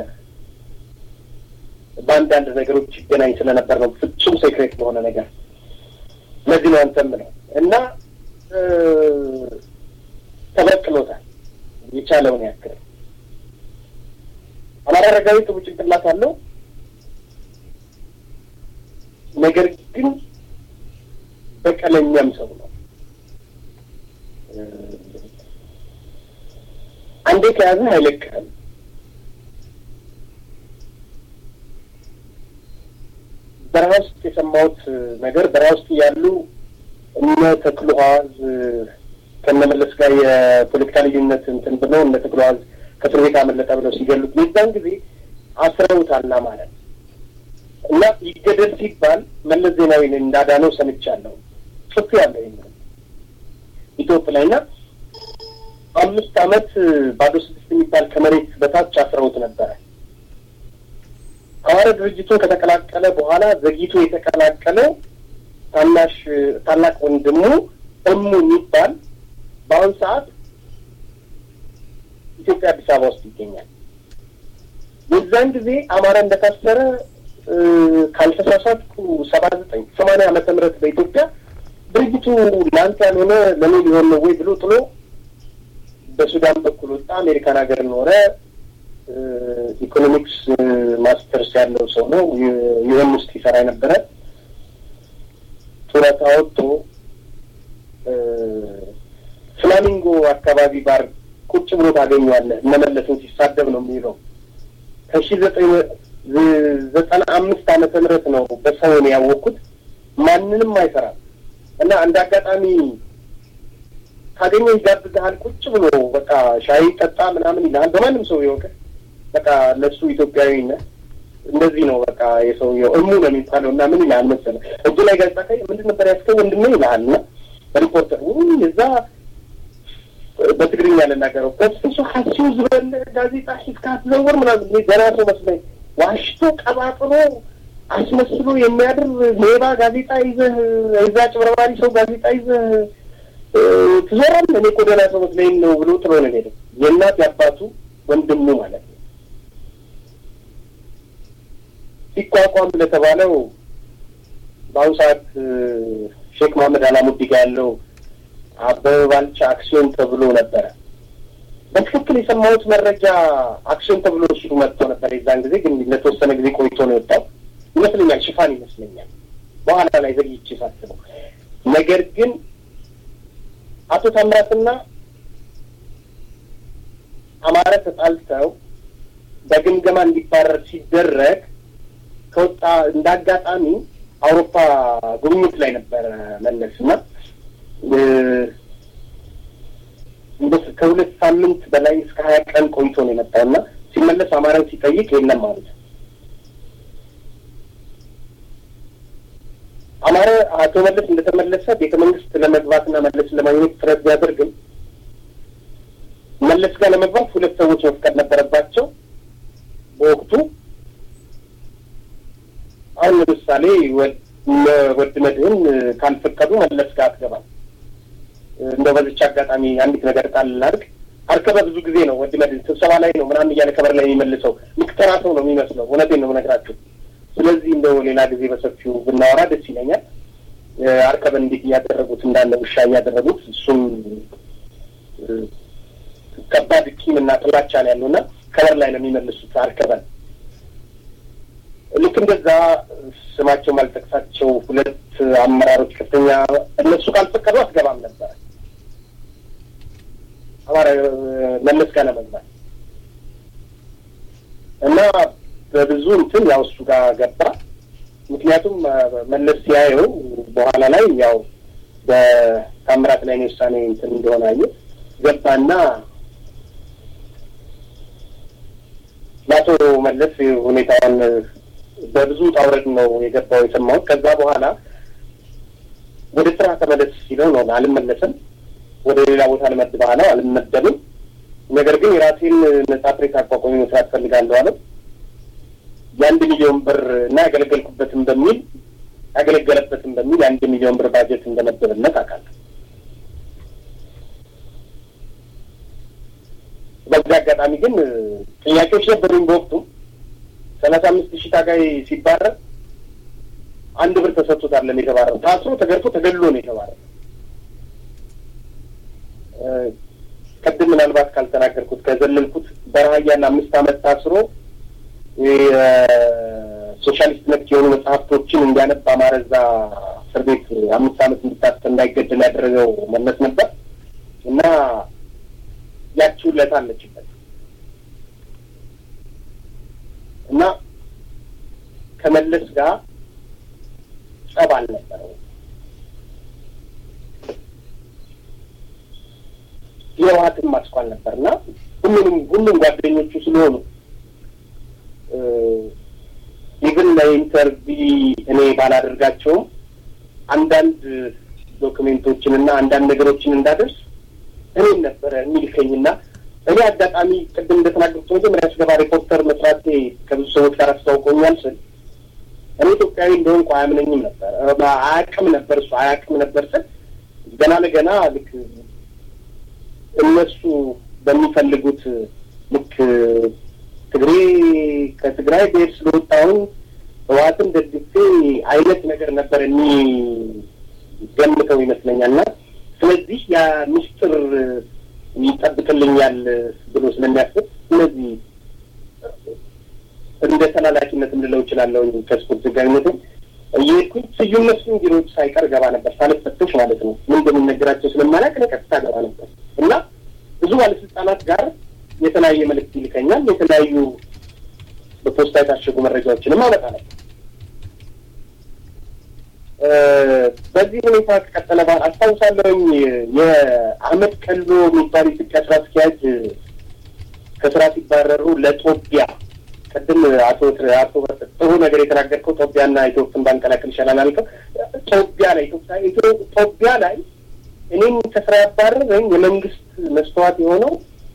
በአንዳንድ ነገሮች ይገናኝ ስለነበር ነው፣ ፍጹም ሴክሬት በሆነ ነገር። ለዚህ ነው አንተም ነው እና ተበቅሎታል የቻለውን ያክል። አማራ አረጋዊ ጥሩ ጭንቅላት አለው። ነገር ግን በቀለኛም ሰው ነው። አንዴ ከያዘህ አይለቅህም። በረሃ ውስጥ የሰማሁት ነገር በረሃ ውስጥ እያሉ እነ ተክሉ ሐዋዝ ከነመለስ ጋር የፖለቲካ ልዩነት እንትን ብለው እነ ተክሉ ሐዋዝ ከእስር ቤት አመለጠ ብለው ሲገሉት የዛን ጊዜ አስረውታል ማለት እና ይገደል ሲባል መለስ ዜናዊን እንዳዳነው ሰምቻለሁ። ጽፍ ያለው ይህ ኢትዮጵያ ላይ እና አምስት ዓመት ባዶ ስድስት የሚባል ከመሬት በታች አስረውት ነበረ። አማራ ድርጅቱን ከተቀላቀለ በኋላ ዘግይቶ የተቀላቀለው ታናሽ ታላቅ ወንድሙ እሙ የሚባል በአሁን ሰዓት ኢትዮጵያ አዲስ አበባ ውስጥ ይገኛል። የዛን ጊዜ አማራ እንደታሰረ ካልተሳሳትኩ ሰባ ዘጠኝ ሰማንያ ዓመተ ምህረት በኢትዮጵያ ድርጅቱ ለአንተ ያልሆነ ለእኔ ሊሆን ነው ወይ ብሎ ጥሎ በሱዳን በኩል ወጣ። አሜሪካን ሀገር ኖረ። ኢኮኖሚክስ ማስተርስ ያለው ሰው ነው። ዩኤን ውስጥ ይሰራ የነበረ ጡረታ ወጥቶ ፍላሚንጎ አካባቢ ባር ቁጭ ብሎ ታገኘዋለህ። እነመለስን ሲሳደብ ነው የሚለው ከሺ ዘጠኝ ዘጠና አምስት ዓመተ ምህረት ነው በሰውን ያወቅኩት። ማንንም አይሰራም እና እንደ አጋጣሚ ካገኘ ይጋብዝሃል። ቁጭ ብሎ በቃ ሻይ ጠጣ ምናምን ይልሃል። በማንም ሰው ይወቅ በቃ ለሱ ኢትዮጵያዊነት እንደዚህ ነው። በቃ የሰውየው እሙ ነው የሚባለው እና ምን ይልሃል መሰለህ እጁ ላይ ጋዜጣ ካይ ምንድን ነበር ያስከው ወንድሜ ይልሃል እና ሪፖርተር ውይ እዛ በትግርኛ ልናገረው በስሱ ሀሲው ዝበል ጋዜጣ ሒዝካ ትዘውር ምናምን ገና ሰው መስለኝ ዋሽቶ ቀባጥሮ አስመስሎ የሚያድር ሌባ ጋዜጣ ይዘህ እዛ ጭበርባሪ ሰው ጋዜጣ ይዘህ ትዞራለህ። እኔ እኮ ደህና ሰው መስለኝ ነው ብሎ ጥሎ ነው ሄደው የእናት የአባቱ ወንድሙ ማለት ነው። ሲቋቋም ለተባለው በአሁኑ ሰዓት ሼክ መሀመድ አላሙዲ ጋር ያለው አበበ ባልቻ አክሲዮን ተብሎ ነበረ። በትክክል የሰማሁት መረጃ አክሲዮን ተብሎ እሱ መጥቶ ነበር። የዛን ጊዜ ግን ለተወሰነ ጊዜ ቆይቶ ነው የወጣው ይመስለኛል። ሽፋን ይመስለኛል። በኋላ ላይ ዘግይቼ ሳስበው ነገር ግን አቶ ታምራትና አማረ ተጣልተው በግምገማ እንዲባረር ሲደረግ ከወጣ እንደ አጋጣሚ አውሮፓ ጉብኝት ላይ ነበረ መለስ እና ከሁለት ሳምንት በላይ እስከ ሀያ ቀን ቆይቶ ነው የመጣው እና ሲመለስ አማራን ሲጠይቅ የለም ማለት አማረ አቶ መለስ እንደተመለሰ ቤተ መንግስት ለመግባትና መለስን ለማግኘት ጥረት ቢያደርግም መለስ ጋር ለመግባት ሁለት ሰዎች መፍቀድ ነበረባቸው በወቅቱ። አሁን ለምሳሌ ወድ መድህን ካልፈቀዱ መለስ ጋር አትገባም። እንደው በዚች አጋጣሚ አንዲት ነገር ቃል ላድርግ። አርከበ ብዙ ጊዜ ነው ወድ መድህን ስብሰባ ላይ ነው ምናምን እያለ ከበር ላይ የሚመልሰው ልክ ተራ ሰው ነው የሚመስለው። እውነቴን ነው የምነግራችሁ። ስለዚህ እንደው ሌላ ጊዜ በሰፊው ብናወራ ደስ ይለኛል። አርከበን እንዴት እያደረጉት እንዳለ ውሻ እያደረጉት እሱም ከባድ ቂም እና ጥላቻ ነው ያለው እና ከበር ላይ ነው የሚመልሱት አርከበን። ልክ እንደዛ ስማቸው ማልጠቅሳቸው ሁለት አመራሮች ከፍተኛ እነሱ ካልፈቀዱ አትገባም ነበረ አማራ መለስ ጋር ለመግባት እና በብዙ እንትን ያው እሱ ጋር ገባ። ምክንያቱም መለስ ሲያየው በኋላ ላይ ያው በታምራት ላይ ነው ውሳኔ እንትን እንደሆነ አየ ገባና ለአቶ መለስ ሁኔታውን በብዙ ጣውረድ ነው የገባው የሰማሁት። ከዛ በኋላ ወደ ስራ ተመለስ ሲለው ነው አልመለስም፣ ወደ ሌላ ቦታ ልመድብህ አለው። አልመደብም፣ ነገር ግን የራሴን ነጻ ፕሬስ አቋቋሚ መስራት ፈልጋለሁ አለው። የአንድ ሚሊዮን ብር እና ያገለገልኩበትም በሚል ያገለገለበትም በሚል የአንድ ሚሊዮን ብር ባጀት እንደመደበለት አውቃለሁ። በዚህ አጋጣሚ ግን ጥያቄዎች ነበሩኝ በወቅቱ ሰላሳ አምስት ሺህ ታጋይ ሲባረር አንድ ብር ተሰጥቶት አይደለም የተባረረው። ታስሮ ተገርፎ ተገድሎ ነው የተባረረው። ቅድም ምናልባት ካልተናገርኩት ከዘለልኩት በረሀያና አምስት ዓመት ታስሮ ሶሻሊስት ነክ የሆኑ መጽሐፍቶችን እንዲያነብ አማረዛ እስር ቤት አምስት ዓመት እንዲታሰር እንዳይገደል ያደረገው መለስ ነበር እና ያቺው ውለታ አለችበት እና ከመለስ ጋር ጸብ አልነበረው። የህወሓትን ማስኳል ነበር እና ሁሉንም ሁሉም ጓደኞቹ ስለሆኑ ኢቭን ለኢንተርቪ እኔ ባላደርጋቸውም አንዳንድ ዶክሜንቶችን እና አንዳንድ ነገሮችን እንዳደርስ እኔም ነበረ የሚልከኝና እኔ አጋጣሚ ቅድም እንደተናገርኩት መጀመሪያ ስገባ ሪፖርተር መስራቴ ከብዙ ሰዎች ጋር አስታውቆኛል ስል እኔ ኢትዮጵያዊ እንደሆንኩ አያምነኝም ነበር፣ አያውቅም ነበር እሱ አያውቅም ነበር ስል ገና ለገና ልክ እነሱ በሚፈልጉት ልክ ትግሬ ከትግራይ ብሄር ስለወጣሁን ህወሓትን ደግፌ አይነት ነገር ነበር እኒ ገምተው ይመስለኛል እና ስለዚህ ያ ምስጢር ይጠብቅልኛል ብሎ ስለሚያስብ ስለዚህ እንደ ተላላኪነትም ልለው እችላለሁ። ከስፖርት ጋርነትም እየሄድኩኝ ስዩም መስፍን ቢሮዎች ሳይቀር ገባ ነበር ሳልፈተሽ ማለት ነው። ምን እንደሚነገራቸው ስለማላውቅ እኔ ቀጥታ ገባ ነበር እና ብዙ ባለስልጣናት ጋር የተለያየ መልእክት ይልከኛል። የተለያዩ በፖስታ የታሸጉ መረጃዎችንም አመጣ ነበር። በዚህ ሁኔታ ከቀጠለ በኋላ አስታውሳለሁኝ የአህመድ ቀሎ የሚባል ኢትዮጵያ ስራ አስኪያጅ ከስራ ሲባረሩ ለጦቢያ ቅድም አቶ አቶ ጥሩ ነገር የተናገርከው ጦቢያና ኢትዮጵያን ባንቀላቅል ይሻላል አልከው። ጦቢያ ላይ ጦቢያ ላይ እኔም ከስራ ያባረረኝ የመንግስት መስተዋት የሆነው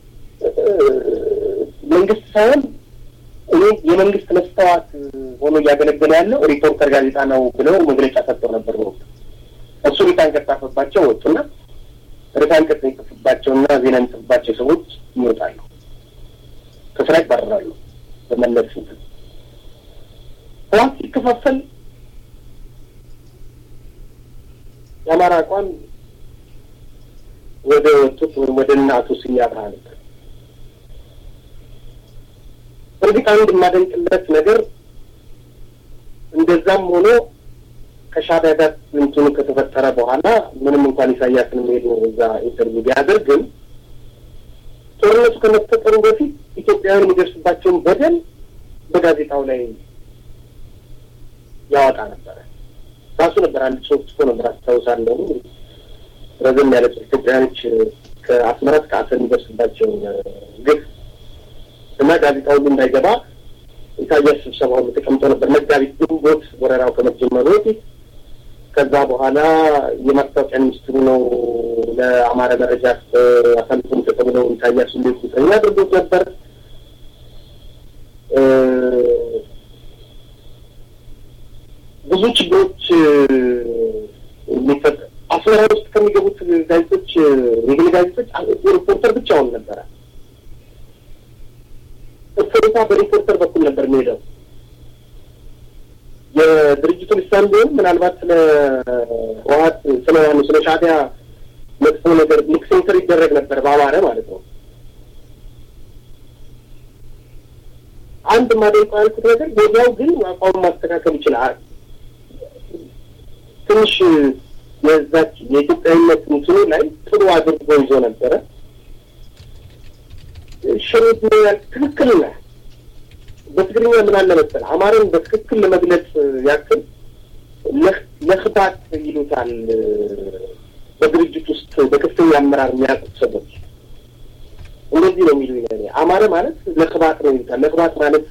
መንግስት ሳይሆን እኔ የመንግስት መስተዋት ሆኖ እያገለገለ ያለው ሪፖርተር ጋዜጣ ነው ብለው መግለጫ ሰጥተው ነበር። በወቅቱ እሱ ሪታንቀት ጻፈባቸው ወጡና ሪታንቀት የሚጽፍባቸውና ዜና የሚጽፍባቸው ሰዎች ይወጣሉ፣ ከስራ ይባረራሉ። በመለስ እንትን ህዋት ሲከፋፈል የአማራ አቋም ወደ ወጡት ወይም ወደ እነ አቶ ስዬ አብርሃ ነበር። እርግጥ አንድ የማደንቅለት ነገር እንደዛም ሆኖ ከሻዕቢያ ጋር እንትኑ ከተፈጠረ በኋላ ምንም እንኳን ኢሳያስን ሄዶ እዛ ኢንተርቪው ቢያደርግም ጦርነቱ ከመፈጠሩ በፊት ኢትዮጵያውያን የሚደርስባቸውን በደል በጋዜጣው ላይ ያወጣ ነበረ። ራሱ ነበር አንድ ጽሑፍ ጽፎ ነበር አስታውሳለሁ። ረዘም ያለ ኢትዮጵያውያኖች ከአስመራ እስከ አሰብ የሚደርስባቸው ግፍ እና ጋዜጣ ሁሉ እንዳይገባ ኢሳያስ ስብሰባ ሁሉ ተቀምጦ ነበር። መጋቢት ግንቦት ወረራው ከመጀመሩ በፊት ከዛ በኋላ የማስታወቂያ ሚኒስትሩ ነው ለአማራ መረጃ አሳልፎ የሚሰጠው ብለው ኢሳያስ ሁሉ ቁጥረኛ አድርጎት ነበር። ብዙ ችግሮች የሚፈጠ አስመራ ውስጥ ከሚገቡት ጋዜጦች የግል ጋዜጦች ሪፖርተር ብቻውን ነበረ። እፎይታ በሪፖርተር በኩል ነበር የሚሄደው። የድርጅቱ ልሳን ቢሆን ምናልባት ስለ ህወሓት ስለ ዋኑ ስለ ሻዕቢያ መጥፎ ነገር ልክ ሴንሰር ይደረግ ነበር በአማረ ማለት ነው። አንድ ማደንቀው ያልኩት ነገር ወዲያው ግን አቋሙ ማስተካከል ይችላል። ትንሽ የዛች የኢትዮጵያዊነት እንትኑ ላይ ጥሩ አድርጎ ይዞ ነበረ። ሽሩት ያል ትክክል ነህ። በትግርኛ ምን አለ መሰለህ አማርን በትክክል ለመግለጽ ያክል ለክባት ይሉታል። በድርጅት ውስጥ በከፍተኛ አመራር የሚያውቁት ሰዎች እንደዚህ ነው የሚሉ ይነ አማረ ማለት ለክባት ነው ይሉታል። ለክባት ማለት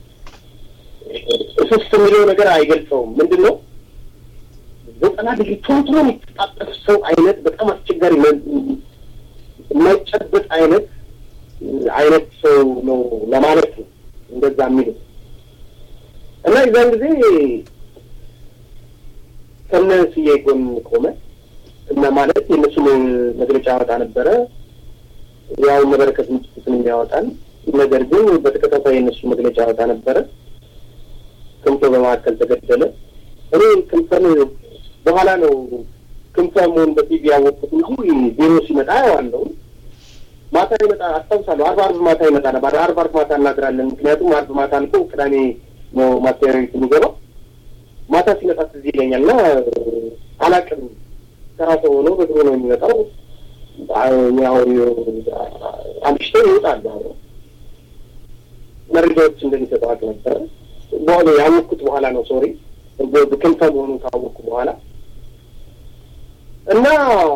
እስስት የሚለው ነገር አይገልጸውም። ምንድን ነው ዘጠና ዲግሪ ቶሎ የሚተጣጠፍ ሰው አይነት በጣም አስቸጋሪ የማይጨበጥ አይነት አይነት ሰው ነው ለማለት ነው እንደዛ የሚሉት እና የዛን ጊዜ ከነ ስዬ ጎን ቆመ እና ማለት የእነሱን መግለጫ ያወጣ ነበረ። ያው መበረከት ምጭትን የሚያወጣል ነገር ግን በተከታታይ የእነሱ መግለጫ ያወጣ ነበረ። ክንፈ በመካከል ተገደለ። እኔ ክንፈን በኋላ ነው ክንፈ መሆን በቲቪ ያወቅኩት እንጂ ቢሮ ሲመጣ ያዋለው ማታ ይመጣ አስታውሳለሁ። አርብ አርብ ማታ ይመጣ ነበር። አርብ አርብ ማታ እናድራለን። ምክንያቱም አርብ ማታ አልፎ ቅዳሜ ነው ማስተያየት ቤት የሚገባው። ማታ ሲመጣ ትዝ ይለኛል እና አላቅም ስራ ሰው ሆኖ በድሮ ነው የሚመጣው። ያው አምሽቶ ይወጣል። መረጃዎች እንደሚሰጠው አቅ ነበረ። በኋላ ያወቅኩት በኋላ ነው ሶሪ ክንፈ መሆኑ ካወቅኩ በኋላ እና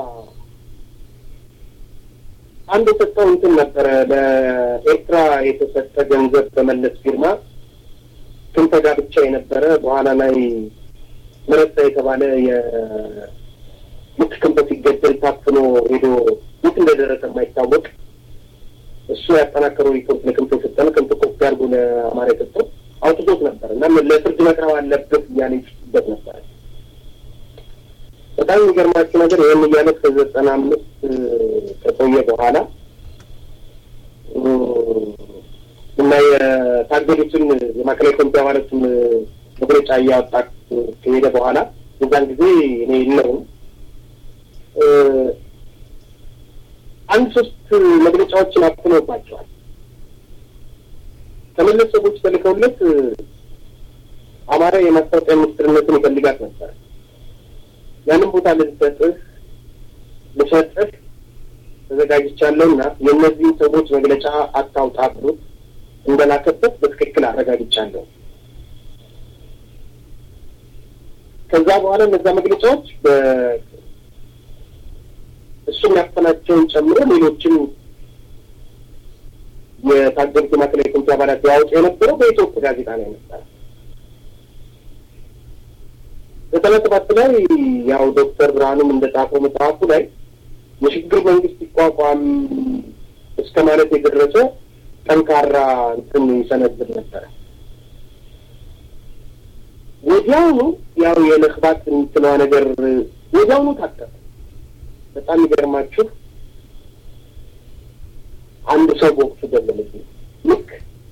አንድ የሰጠው እንትን ነበረ ለኤርትራ የተሰጠ ገንዘብ በመለስ ፊርማ ክንፈ ጋር ብቻ የነበረ በኋላ ላይ ምረሳ የተባለ የምት ክንፈ ሲገደል ታፍኖ ሄዶ የት እንደደረሰ የማይታወቅ እሱ ያጠናከረው ሪፖርት ለክንፈ የሰጠነው ክንፈ ኮፒ አድርጎ ለአማራ የሰጠው አውጥቶት ነበር እና ለፍርድ መቅረብ አለበት እያለ ይችበት ነበር። በጣም የሚገርማችሁ ነገር ይህን እያለ እስከ ዘጠና አምስት ከቆየ በኋላ እና የታገዱትን የማዕከላዊ ኮሚቴ አባላትን መግለጫ እያወጣ ከሄደ በኋላ የዛን ጊዜ እኔ የለውም አንድ ሶስት መግለጫዎችን አፍኖባቸዋል። ከመለስ ሰዎች ተልከውለት አማራ የማስታወቂያ ሚኒስትርነትን ይፈልጋት ነበር። ያንን ቦታ ልሰጥህ ልሰጥህ ተዘጋጅቻለሁ እና የእነዚህን ሰዎች መግለጫ አታውጣ ብሎት እንደላከበት በትክክል አረጋግጫለሁ። ከዛ በኋላ እነዛ መግለጫዎች እሱ የሚያፈናቸውን ጨምሮ ሌሎችም የታገዱት የማዕከላዊ ኮሚቴ አባላት ያወጡ የነበረው በኢትዮጵያ ጋዜጣ ላይ ነበረ። ዘጠና ሰባት ላይ ያው ዶክተር ብርሃኑም እንደጻፈው መጽሐፉ ላይ የሽግግር መንግስት ይቋቋም እስከ ማለት የደረሰ ጠንካራ እንትን ይሰነዝር ነበረ። ወዲያውኑ ያው የንክባት እንትኗ ነገር ወዲያውኑ ታጠፈ። በጣም ይገርማችሁ አንድ ሰው በወቅቱ ገለለብኝ። ልክ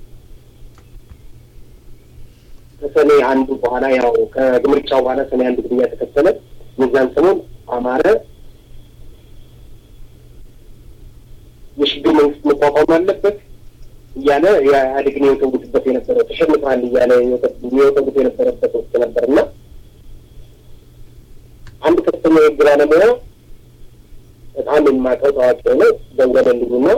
ከሰኔ አንዱ በኋላ ያው ከምርጫው በኋላ ሰኔ አንድ ግድያ ተከተለ። የዛን ሰሞን አማረ የሽግግር መንግስት መቋቋም አለበት እያለ የኢህአዴግን የወተውትበት የነበረ ተሸንፈሃል እያለ የወተውት የነበረበት ወቅት ነበር እና አንድ ከፍተኛ የህግ ባለሙያ በጣም የማውቀው ታዋቂ ሆነ ደወለልኝና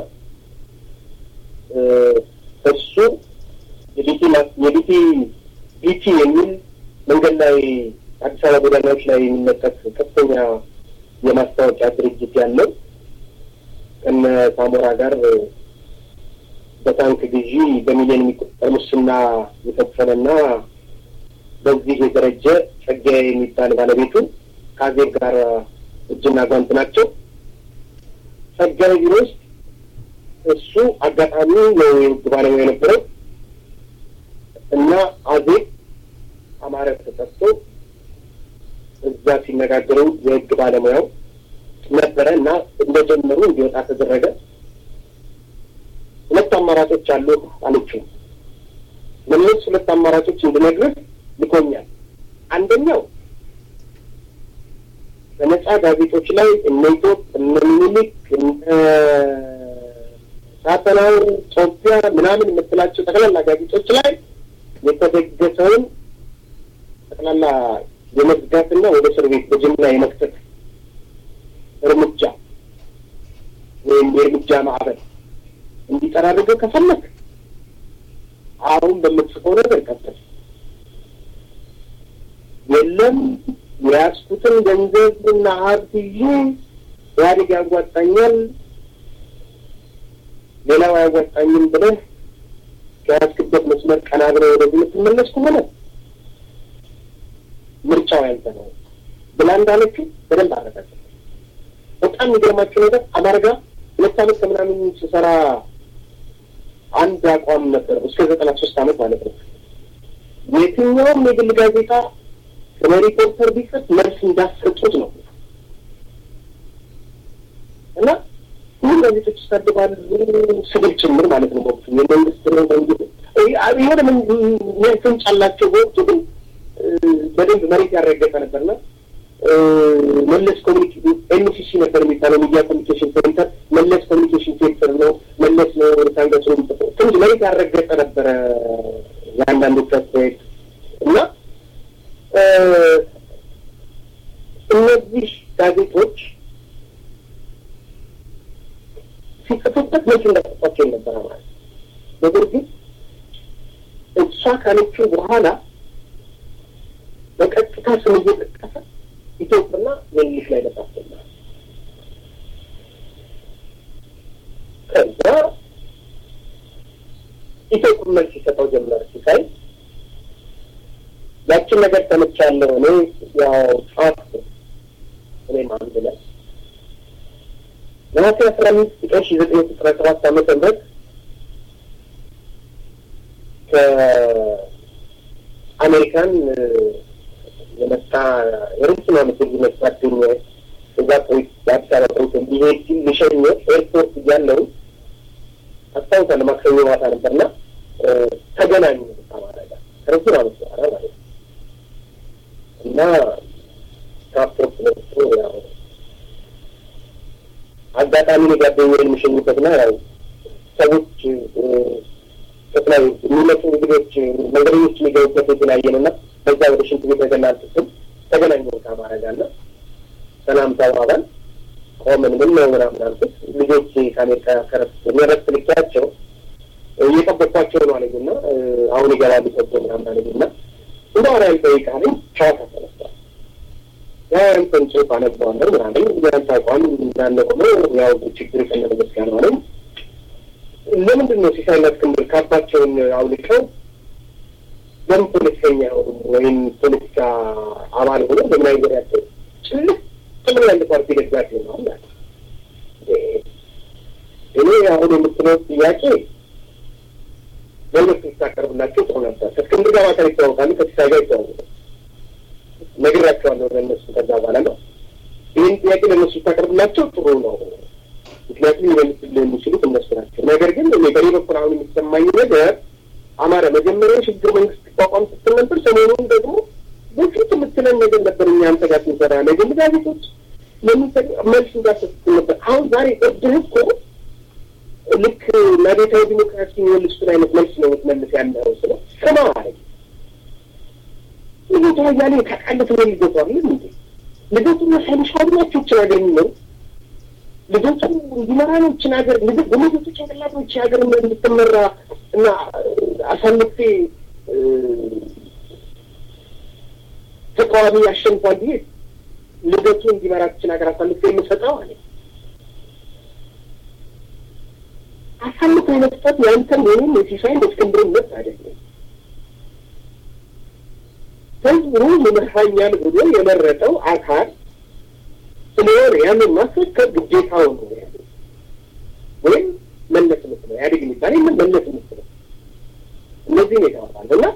እሱ የቢቲ የቢቲ ቢቲ የሚል መንገድ ላይ አዲስ አበባ ጎዳናዎች ላይ የሚለጠፍ ከፍተኛ የማስታወቂያ ድርጅት ያለው ከነ ሳሞራ ጋር በታንክ ግዢ በሚሊዮን የሚቆጠር ሙስና የፈጸመና በዚህ የደረጀ ጸጋዬ የሚባል ባለቤቱ ከአዜብ ጋር እጅና ጓንት ናቸው። ጸጋዬ ቢሮ ውስጥ እሱ አጋጣሚ ነው የህግ ባለሙያ የነበረው እና አዜብ አማረ ተጠርቶ እዛ ሲነጋገሩ የህግ ባለሙያው ነበረ እና እንደጀመሩ እንዲወጣ ተደረገ። ሁለት አማራጮች አሉ አለችው። ለእነሱ ሁለት አማራጮች እንድነግርህ ልኮኛል። አንደኛው በነጻ ጋዜጦች ላይ እነ ኢትዮጵ እነ ሚኒሊክ እነ ሳተናው ጦቢያ ምናምን የምትላቸው ጠቅላላ ጋዜጦች ላይ የተደገሰውን ጠቅላላ የመዝጋትና ወደ እስር ቤት በጅምላ የመክተት እርምጃ ወይም የእርምጃ ማዕበል እንዲጠራ አድርገህ ከፈለግ አሁን በምትጽፈው ነገር ቀጥል። የለም የያዝኩትን ገንዘብና ሀብት ይዤ ኢህአዴግ ያዋጣኛል፣ ሌላው አያዋጣኝም ብለህ ከያዝክበት መስመር ቀና ብለህ ወደዚህ የምትመለስ ከሆነ ምርጫው ያንተ ነው ብላ እንዳለችው በደንብ አረጋግጥ። በጣም የሚገርማቸው ነገር አማራ ጋር ሁለት ዓመት ከምናምን ስሰራ አንድ አቋም ነበር እስከ ዘጠና ሶስት ዓመት ማለት ነው። የትኛውም የግል ጋዜጣ ስለ ሪፖርተር ቢጽፍ መልስ እንዳሰጡት ነው እና ሁሉም ጋዜጦች ይሳደባሉ፣ ስድብ ጭምር ማለት ነው። በወቅቱ የመንግስት ነው መንግስት የሆነ ፍንጭ አላቸው። በወቅቱ ግን በደንብ መሬት ያረገጠ ነበርና መለስ ኮሚኒኬሽን ኤምሲሲ ነበር የሚባለው ሚዲያ ኮሚኒኬሽን ሴንተር መለስ ኮሚኒኬሽን ሴንተር ነው ነው ታንገሱን ትንሽ መሬት ያረገጠ ነበረ የአንዳንዶቹ አስተያየት እና እነዚህ ጋዜጦች ሲጽፉበት መቼ እንዳጠፋቸው ነበረ ማለት ነገር ግን እሷ ካለችው በኋላ በቀጥታ ስም እየጠቀሰ ኢትዮጵያና የእንግሊሽ ላይ መጻፍ ጀመረ። ከዛ ኢትዮጵያ መልስ ሲሰጠው ጀመረ። ሲሳይ ያችን ነገር ሰምቻለሁ እኔ ያው ጻፍ እኔም አንድ ላይ ነሐሴ አስራ አምስት ቀን ሺ ዘጠኝ መቶ አስራ ሰባት ዓመተ ምህረት ከአሜሪካን የመጣ የረጅም ዓመት ልዩነት ጓደኛ እዛ ቆይ የአዲስ አበባ ቆይቶ እንዲሄድ ሲል ልሸኘ ኤርፖርት እያለሁ አስታውሳለሁ። ማክሰኞ ማታ ነበርና ተገናኙ አማራ ጋር ከረጅም ዓመት በኋላ ማለት ነው እና ካፖርት ለብሶ ያው አጋጣሚ ጓደኛዬን የሚሸኙበትና ያው ሰዎች ከተለያዩ የሚመጡ እንግዶች መንገደኞች የሚገቡበት የተለያየ ነው እና በዛ ወደ ሽንት ቤት ተገናል ስትል ተገናኘ ከአማራ ጋር እና ሰላም ተባባል ቆምን። ምን ነው ምናምን አልኩት። ልጆች ከአሜሪካ ከረፍት የሚረፍት ልኪያቸው እየጠበኳቸው ነው አለኝ እና አሁን ይገባሉ ሰቦ ምናምን አለኝ እና እንደ ወራ ይጠይቃለኝ ጨዋታ ተነስቷል። ያንተን ጽሁፍ አነበዋለሁ ምናለኝ ያንተ አቋም እንዳለ ሆኖ ያው ችግር ከነመገስ ጋር ነው አለኝ። ለምንድን ነው ሲሳይና እስክንድር ካባቸውን አውልቀው ለምን ፖለቲከኛ ሆኑ ወይም ፖለቲካ አባል ሆኖ ለምን አይወዳቸው ጭልፍ ጥምር ያለ ፓርቲ ደጋፊ ነው አለ። እኔ አሁን የምትለው ጥያቄ ለሁለቱ ስታቀርብላቸው ጥሩ ነበር። ከእስክንድር ጋር ማታ ይተዋወቃሉ፣ ከሲሳይ ጋር ይተዋወቃሉ። ነግራቸዋለሁ ለእነሱ ከዛ በኋላ ነው ይህን ጥያቄ ለእነሱ ስታቀርብላቸው ጥሩ ነው። ምክንያቱም ሊመልስልህ የሚችሉት እነሱ ናቸው። ነገር ግን እኔ በኔ በኩል አሁን የሚሰማኝ ነገር አማራ መጀመሪያ ሽግግር መንግስት ቋቋም ስትል ነበር። ሰሞኑን ደግሞ በፊት የምትለን ነገር ነበር። እኛ አንተ ጋር ስንሰራ ነገር ጋዜጦች መልስ እንዳሰጥል ነበር። አሁን ዛሬ እድህ እኮ ልክ ለቤታዊ ዲሞክራሲ የሚመልሱትን አይነት መልስ ነው የምትመልስ ያለው ስለ ስማ አለ ልደቱ አያሌ ታውቃለህ ነው ልደቱ አለ እንዴ ልደቱ ሳይንሻሉ ናቸው ይችን ሀገር የሚመሩ ልደቱ እንዲመራ ነው ይችን ሀገር በልደቱ ጭንቅላት ነው ይችን ሀገር እንድትመራ እና አሳልፌ ተቃዋሚ ያሸንፏል ብዬ ልደቱ እንዲመራ ይችን ሀገር አሳልፌ የምሰጠው አለ አሳልፎ የመስጠት ያንተን ወይም የሲሳይን የእስክንድርን መብት አይደለም። ህዝቡ ይመራኛል ብሎ የመረጠው አካል ስለሆነ ያንን ማስረከብ ግዴታው ነው ያለ ወይም መለስ ምትለው ኢህአዴግ የሚባል ምን መለስ ምትለው እነዚህ ነው የተባባል እና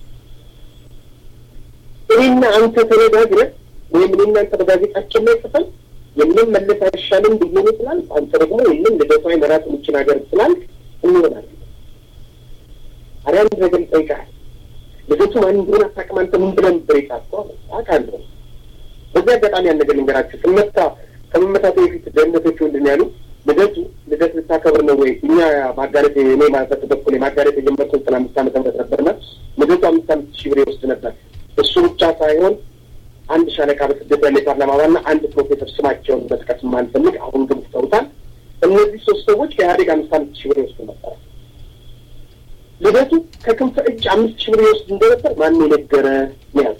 እኔና አንተ ተነጋግረን ወይም እኔና አንተ በጋዜጣችን ላይ ጽፈን የምን መለስ አይሻልም ብዬ ነው ስላል አንተ ደግሞ የምን ልደቷ መራት የምችል ሀገር ስላል እንሆናለን። አሪያ አንድ ነገር ይጠይቃል። ልደቱ ማን እንደሆነ አታውቅም። አንተ ምን ብለህ ነበር የጻፍከው? አውቃለሁ። በዚህ አጋጣሚ ያን ነገር ልንገራችሁ። ስመታ ከመመታቱ በፊት ደህንነቶቹ ምንድን ነው ያሉ? ልደቱ ልደት ልታከብር ነው ወይ? እኛ ማጋለጥ እኔ ማለት በኩል ማጋለጥ የጀመርኩት ዘጠና አምስት ዓመተ ምህረት ነበርና ልደቱ አምስት አምስት ሺህ ብር ይወስድ ነበር። እሱ ብቻ ሳይሆን አንድ ሻለቃ በስደት ያለ የፓርላማ አባልና አንድ ፕሮፌሰር ስማቸውን መጥቀስ የማንፈልግ አሁን ግን ትተውታል። እነዚህ ሶስት ሰዎች ከኢህአዴግ አምስት አምስት ሺህ ብር ይወስዱ ነበር። ልደቱ ከክንፈ እጅ አምስት ሺህ ብር ይወስድ እንደነበር ማን የነገረ ያዝ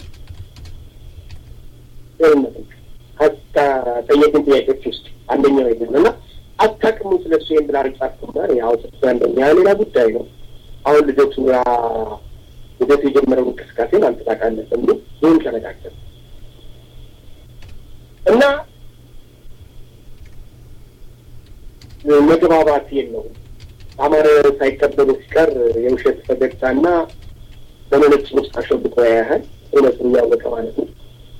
ጠየቅን ጥያቄዎች ውስጥ አንደኛው ይገኝ እና አታቅሙ ስለ እሱ ይህን ብላ ርጫፍኩና ያው ስሱ አንደኛ ሌላ ጉዳይ ነው። አሁን ልደቱ ልደቱ የጀመረው እንቅስቃሴን አንተ ታውቃለህ በሚል ይህን ተነጋገር እና መግባባት የለውም። አማረ ሳይቀበሉ ሲቀር የውሸት ፈገግታና በመነጽር ውስጥ አሸብቆ ያያህል እውነቱን እያወቀ ማለት ነው።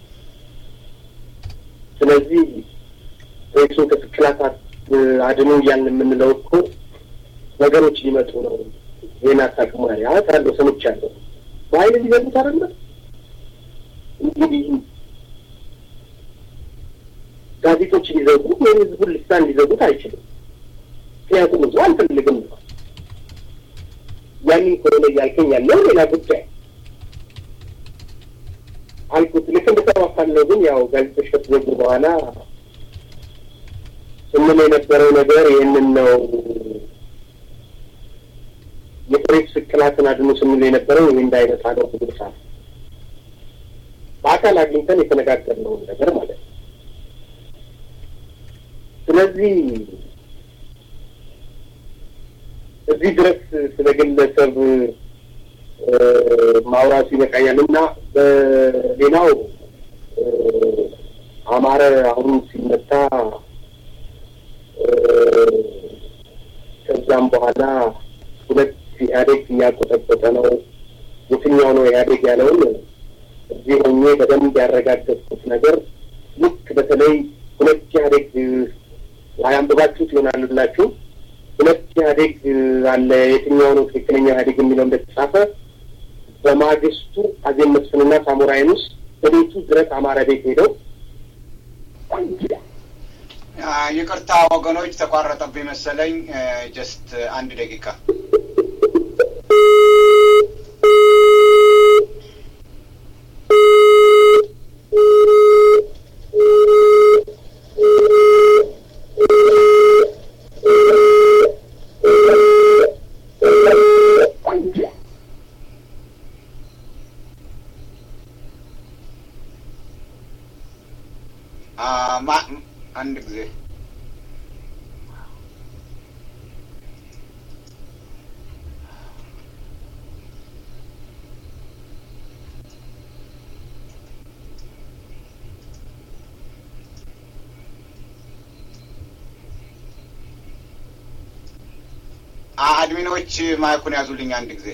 ስለዚህ ሬሱን ከስቅላታት አድኖ እያልን የምንለው እኮ ነገሮች ሊመጡ ነው። ይህን አታውቅም ያ ካለው ሰምቻለሁ። በኃይል ሊገቡት አይደለ እንግዲህ ጋዜጦች ሊዘጉ ወይም ህዝቡን ልሳን ሊዘጉት አይችልም። ምክንያቱም ብዙ አልፈልግም ነው። ያንን ከሆነ እያልከኝ ያለው ሌላ ጉዳይ አልኩት። ልክ እንደተባባልነው ግን ያው ጋዜጦች ከተዘጉ በኋላ ስንል የነበረው ነገር ይህንን ነው። የፕሬስ ስቅላትን አድኖ ስንል የነበረው ይህ እንዳይመጣ ነው። ጉድሳ በአካል አግኝተን የተነጋገርነውን ነገር ማለት ነው። ስለዚህ እዚህ ድረስ ስለ ግለሰብ ማውራቱ ይበቃኛል እና በሌላው አማረ አሁን ሲመታ ከዛም በኋላ ሁለት ኢህአዴግ እያቆጠቆጠ ነው። የትኛው ነው ኢህአዴግ ያለውን እዚህ ሆኜ በደንብ ያረጋገጥኩት ነገር ልክ በተለይ ሁለት ኢህአዴግ ላይ አንብባችሁት ይሆናል ብላችሁ ሁለት ኢህአዴግ አለ የትኛው ነው ትክክለኛ ኢህአዴግ የሚለው እንደተጻፈ በማግስቱ አዜብ መስፍንና ሳሞራ የኑስ በቤቱ ድረስ አማራ ቤት ሄደው ይቅርታ ወገኖች፣ ተቋረጠብኝ መሰለኝ። ጀስት አንድ ደቂቃ አንድ ጊዜ አድሚኖች ማይኩን ያዙልኝ አንድ ጊዜ።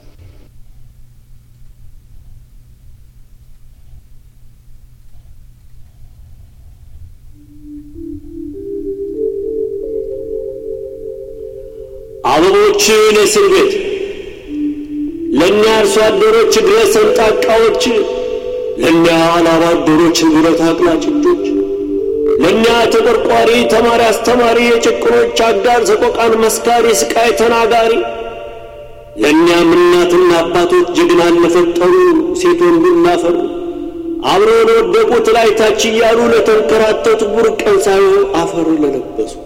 አበቦችን እስር ቤት ለእኛ አርሶ አደሮች እግረ ሰንጣቃዎች፣ ለእኛ ላባ አደሮች ብረት አቅላጭ እጆች፣ ለእኛ ተቆርቋሪ ተማሪ አስተማሪ የጭቁኖች አጋር ሰቆቃን መስካሪ ስቃይ ተናጋሪ ለእኛም እናትና አባቶች ጀግናን ለፈጠሩ ሴት ወንዱን ላፈሩ አብረው ለወደቁት ላይ ታች እያሉ ለተንከራተቱ ቡርቀን ሳይሆን አፈር ለለበሱት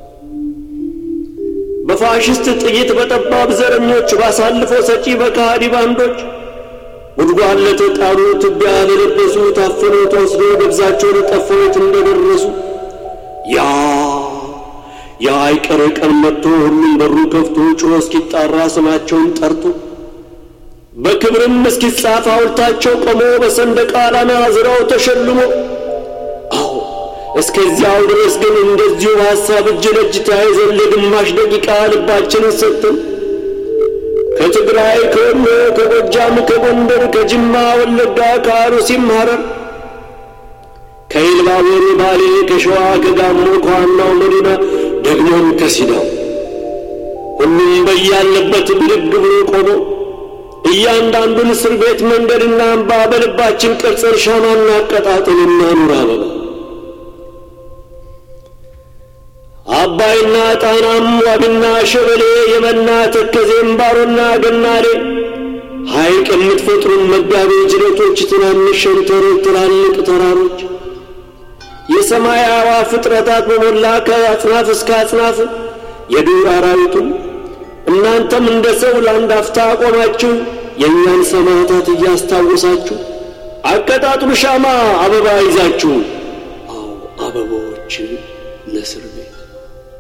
በፋሽስት ጥይት በጠባብ ዘረኞች ባሳልፎ ሰጪ በካሃዲ ባንዶች ጉድጓድ ለተጣሉ ትቢያ ለለበሱ ታፍኖ ተወስዶ ገብዛቸው ለጠፈሩት እንደደረሱ ያ ያ አይቀር ቀን መጥቶ ሁሉም በሩ ከፍቶ ጮኸ እስኪጣራ ስማቸውን ጠርቶ በክብርም እስኪጻፍ ሐውልታቸው ቆሞ በሰንደቅ ዓላማ ዝራው ተሸልሞ አዎ እስከዚያው ድረስ ግን እንደዚሁ በሐሳብ እጅ ለእጅ ተያይዘን ለግማሽ ደቂቃ ልባችንን ሰጥተን ከትግራይ፣ ከወሎ፣ ከጎጃም፣ ከጎንደር፣ ከጅማ፣ ወለጋ፣ ከአሩሲም ሐረር፣ ከኢሉባቦር፣ ባሌ፣ ከሸዋ፣ ከጋሞ፣ ከዋናው መዲና ደግሞም ከሲዳው ሁሉም በያለበት ብድግ ብሎ ቆሞ እያንዳንዱን እስር ቤት መንገድና አምባ በልባችን ቀርጸን ሻማና አቀጣጥልና ኑር አበባ አባይና ጣናም ዋቢና ሸበሌ የመና ተከዜም ባሮና ገናሌ ሐይቅ የምትፈጥሩን መጋቢ ጅረቶች ትናንሽ ሸንተሮች ትላልቅ ተራሮች የሰማይ አዕዋፍ ፍጥረታት በሞላ ከአጽናፍ እስከ አጽናፍ የዱር አራዊቱን እናንተም እንደ ሰው ለአንድ አፍታ ቆማችሁ የእኛን ሰማዕታት እያስታወሳችሁ አቀጣጥሉ ሻማ አበባ ይዛችሁ